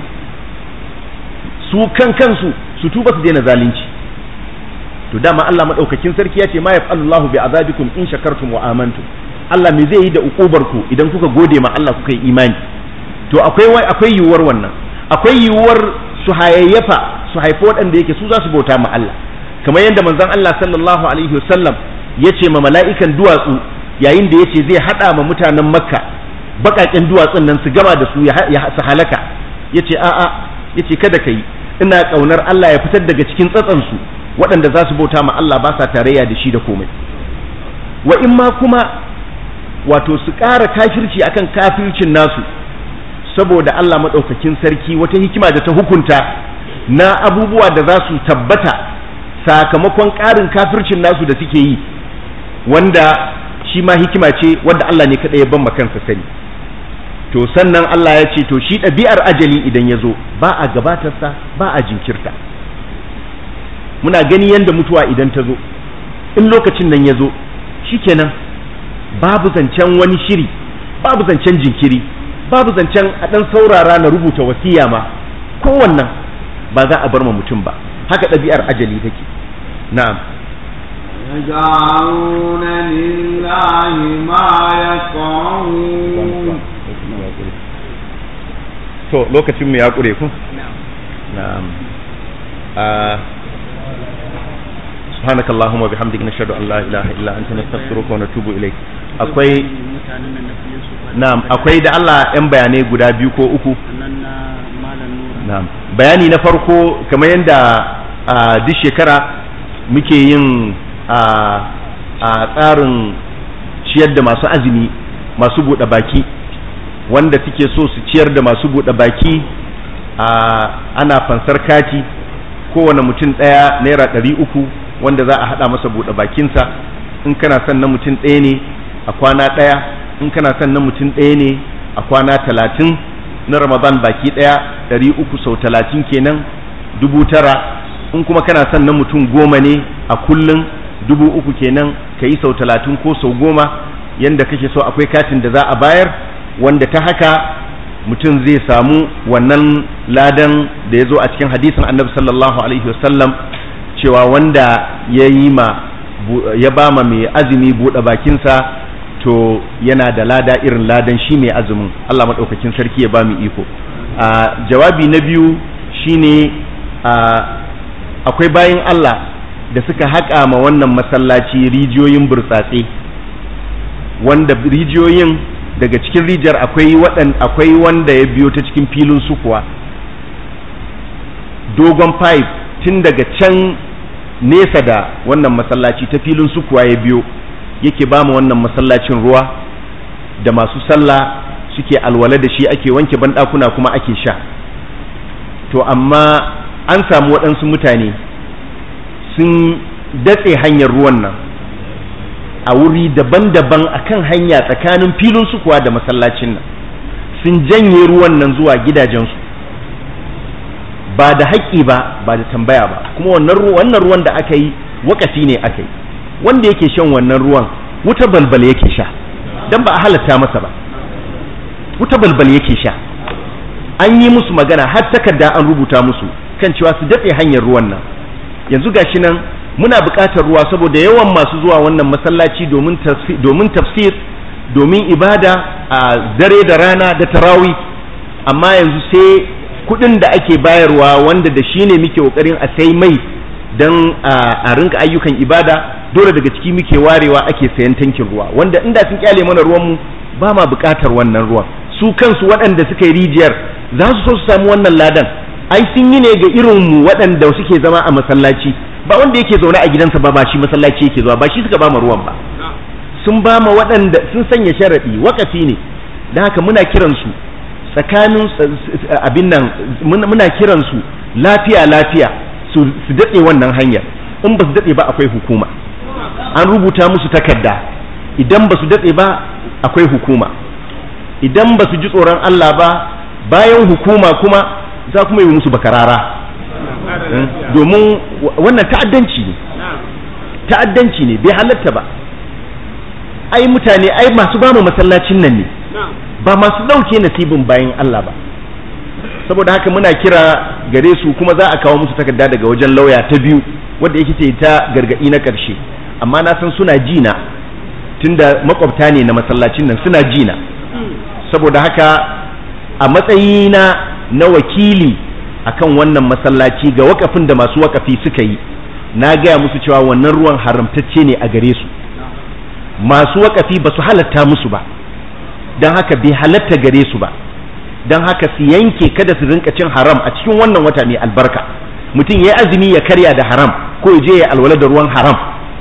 A: su kan kansu su tuba su daina zalunci to dama Allah madaukakin sarki ya ce ma yaf'alullahu bi azabikum in shakartum wa amantum Allah me zai yi da ukubar ku idan kuka gode ma Allah kuka yi imani to akwai akwai yiwuwar wannan akwai yiwuwar su hayayyafa su haifi waɗanda yake su za su bauta ma Allah kamar yadda manzon Allah sallallahu alaihi wasallam ya ce ma mala'ikan duwatsu yayin da ya ce zai haɗa ma mutanen makka baƙaƙen duwatsun nan su gama da su ya su halaka ya ce a'a ya ce kada ka yi ina ƙaunar Allah ya fitar daga cikin tsatsansu waɗanda za su bauta ma Allah ba sa tarayya da shi da komai wa in ma kuma wato su ƙara kafirci akan kafircin nasu saboda Allah maɗaukakin sarki wata hikima da ta hukunta na abubuwa da za su tabbata sakamakon ƙarin kafircin nasu da suke yi wanda shi ma hikima ce wanda Allah ne kaɗai ya ban kansa sani to sannan Allah ya ce to shi ɗabi'ar ajali idan ya zo ba a gabatarsa ba a jinkirta muna gani yadda mutuwa idan ta zo in lokacin nan ya zo shikenan babu zancen wani shiri babu zancen jinkiri babu zancen a ɗan saurara na rubuta wasiya ma kowannan ba za a bar ma mutum ba haka ɗabi'ar ajali take na'am
B: يجعلون لله ما يكرهون
A: to lokacin mu ya kure ku na'am سبحانك اللهم وبحمدك نشهد ان لا اله الا انت نستغفرك ونتوب اليك akwai na'am akwai da Allah yan bayanai guda biyu ko uku na'am bayani na farko kamar yadda duk shekara muke yin a tsarin ciyar da masu azumi masu buɗe baki wanda suke so su ciyar da masu buɗe baki ana fansar kati kowane mutum ɗaya naira ɗari uku wanda za a haɗa masa buɗe bakinsa in kana son na mutum ɗaya ne a kwana ɗaya in kana son na mutum ɗaya ne a kwana talatin na ramadan baki ɗaya ɗari uku sau talatin kenan dubu tara in kuma kana son na mutum goma ne a kullum dubu uku kenan ka yi sau talatin ko sau goma yanda kake so akwai katin da za a bayar wanda ta haka mutum zai samu wannan ladan da ya zo a cikin hadisin annabi sallallahu alaihi wasallam cewa wanda ya yi ma ya ba ma mai azumi buɗe bakinsa to yana da lada irin ladan shi mai azumin Allah maɗaukakin sarki ya ba mu iko a jawabi na biyu shine akwai bayan Allah da suka haƙa ma wannan masallaci rijiyoyin burtsatse wanda rijiyoyin daga cikin rijiyar akwai waɗan akwai wanda ya biyo ta cikin filin sukuwa dogon pipe tun daga can nesa da wannan masallaci ta filin sukuwa ya biyo yake ba mu wannan masallacin ruwa da masu sallah suke alwala da shi ake wanke banɗakuna kuma ake sha to amma an samu waɗansu mutane sun datse hanyar ruwan nan a wuri daban-daban akan hanya tsakanin filin sukuwa da masallacin nan sun janye ruwan nan zuwa gidajensu ba da haƙƙi ba ba da tambaya ba kuma wannan ruwan da aka yi wakafi ne aka yi wanda yake shan wannan ruwan wuta balbal yake sha don ba a halatta masa ba wuta balbal yake sha an yi musu magana har takarda an rubuta musu kan cewa su datse hanyar ruwan nan yanzu gashi nan muna buƙatar ruwa saboda yawan masu zuwa wannan masallaci domin tafsir domin ibada a dare da rana da tarawi amma yanzu sai kuɗin da ake bayarwa wanda da shi ne muke ƙoƙarin a sai mai don a rinka ayyukan ibada dole daga ciki muke warewa ake sayan tankin ruwa wanda inda sun kyale mana ruwanmu ba ma buƙatar wannan ruwan su kansu waɗanda suka yi rijiyar za su so su samu wannan ladan ai sun yi ne ga irinmu waɗanda suke zama a masallaci ba wanda yake zaune a gidansa ba ba shi masallaci yake zuwa ba shi suka ba ma ruwan ba sun ba ma waɗanda sun sanya sharaɗi wakafi ne da haka muna kiransu tsakanin abin nan muna kiransu lafiya lafiya su daɗe wannan hanyar in ba su daɗe ba akwai hukuma an rubuta musu takarda idan ba su daɗe ba akwai hukuma idan ba su ji tsoron Allah ba bayan hukuma kuma za kuma yi musu bakarara domin wannan ta'addanci ne ta'addanci ne bai halatta ba ai mutane ai masu ba mu masallacin nan ne ba masu ɗauke nasibin bayan Allah ba saboda haka muna kira gare su kuma za a kawo musu takarda daga wajen lauya ta biyu wadda yake ce ta gargaɗi na ƙarshe amma na san suna jina tunda makwabta ne na masallacin nan suna jina saboda haka a matsayina na wakili akan wannan masallaci ga wakafin da masu wakafi suka yi na gaya musu cewa wannan ruwan haramtacce ne a gare su masu wakafi ba su halatta musu ba don haka bai halatta gare su ba don haka su yanke kada su rinka cin haram a cikin wannan wata mai albarka mutum ya yi azumi ya karya da haram ko ya je ya alwala da ruwan haram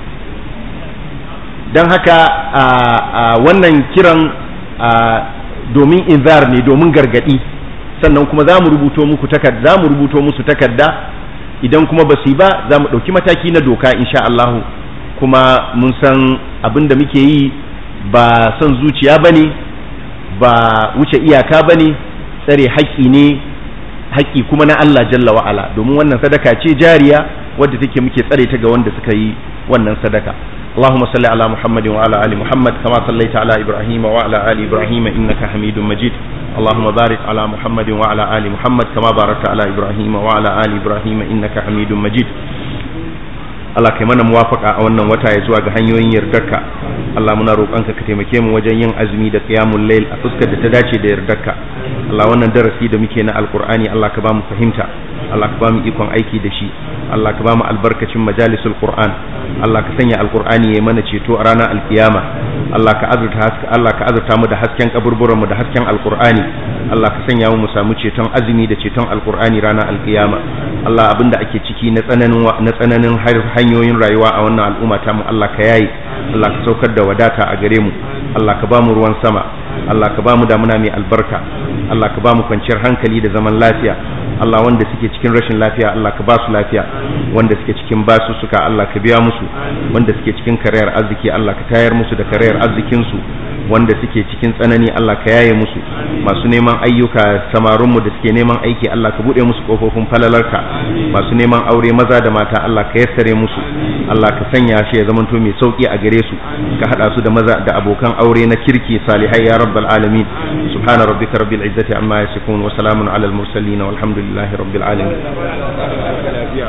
A: don haka wannan kiran domin inzar ne domin gargadi sannan kuma za mu rubuto muku takarda za mu rubuto musu takarda idan kuma ba su yi ba za mu ɗauki mataki na doka insha Allah kuma mun san abin da muke yi ba son zuciya ba ne ba wuce iyaka ba ne tsare haƙƙi ne haƙƙi kuma na Allah jalla wa'ala domin wannan sadaka ce jariya wadda take muke tsare ta ga wanda suka yi wannan sadaka اللهم صل على محمد وعلى ال محمد كما صليت على ابراهيم وعلى ال ابراهيم انك حميد مجيد اللهم بارك على محمد وعلى ال محمد كما باركت على ابراهيم وعلى ال ابراهيم انك حميد مجيد Allah kai mana muwafaka a wannan wata ya zuwa ga hanyoyin yardarka Allah muna roƙonka ka taimake mu wajen yin azumi da qiyamul layl a fuskar da ta dace da yardarka Allah wannan darasi da muke na alqur'ani Allah ka ba mu fahimta Allah ka ba mu ikon aiki da shi Allah ka ba mu albarkacin majalisul qur'an Allah ka sanya alqur'ani ya mana ceto a ranar alkiyama Allah ka azurta haska Allah ka azurta mu da hasken kaburburan mu da hasken alqur'ani Allah ka sanya mu mu samu ceton azumi da ceton alqur'ani ranar alkiyama Allah abinda ake ciki na tsananin na tsananin hanyoyin rayuwa a wannan al'umma ta mu Allah ka yayi Allah ka saukar da wadata a gare mu Allah ka ba mu ruwan sama Allah ka ba mu damuna mai albarka Allah ka ba mu kwanciyar hankali da zaman lafiya Allah wanda suke cikin rashin lafiya Allah ka ba su lafiya wanda suke cikin basu suka Allah ka biya musu wanda suke cikin karayar arziki Allah ka tayar musu da karayar arzikin su wanda suke cikin tsanani Allah ka yaye musu masu neman ayyuka samarinmu da suke neman aiki Allah ka bude musu kofofin falalarka masu neman aure maza da mata Allah ka yassare musu Allah ka sanya shi ya zamanto mai sauki a gare su ka hada su da maza da abokan aure na kirki salihai ya rabbal alamin subhana rabbika rabbil izzati amma yasifun wa salamun alal mursalin walhamdulillahi rabbil alamin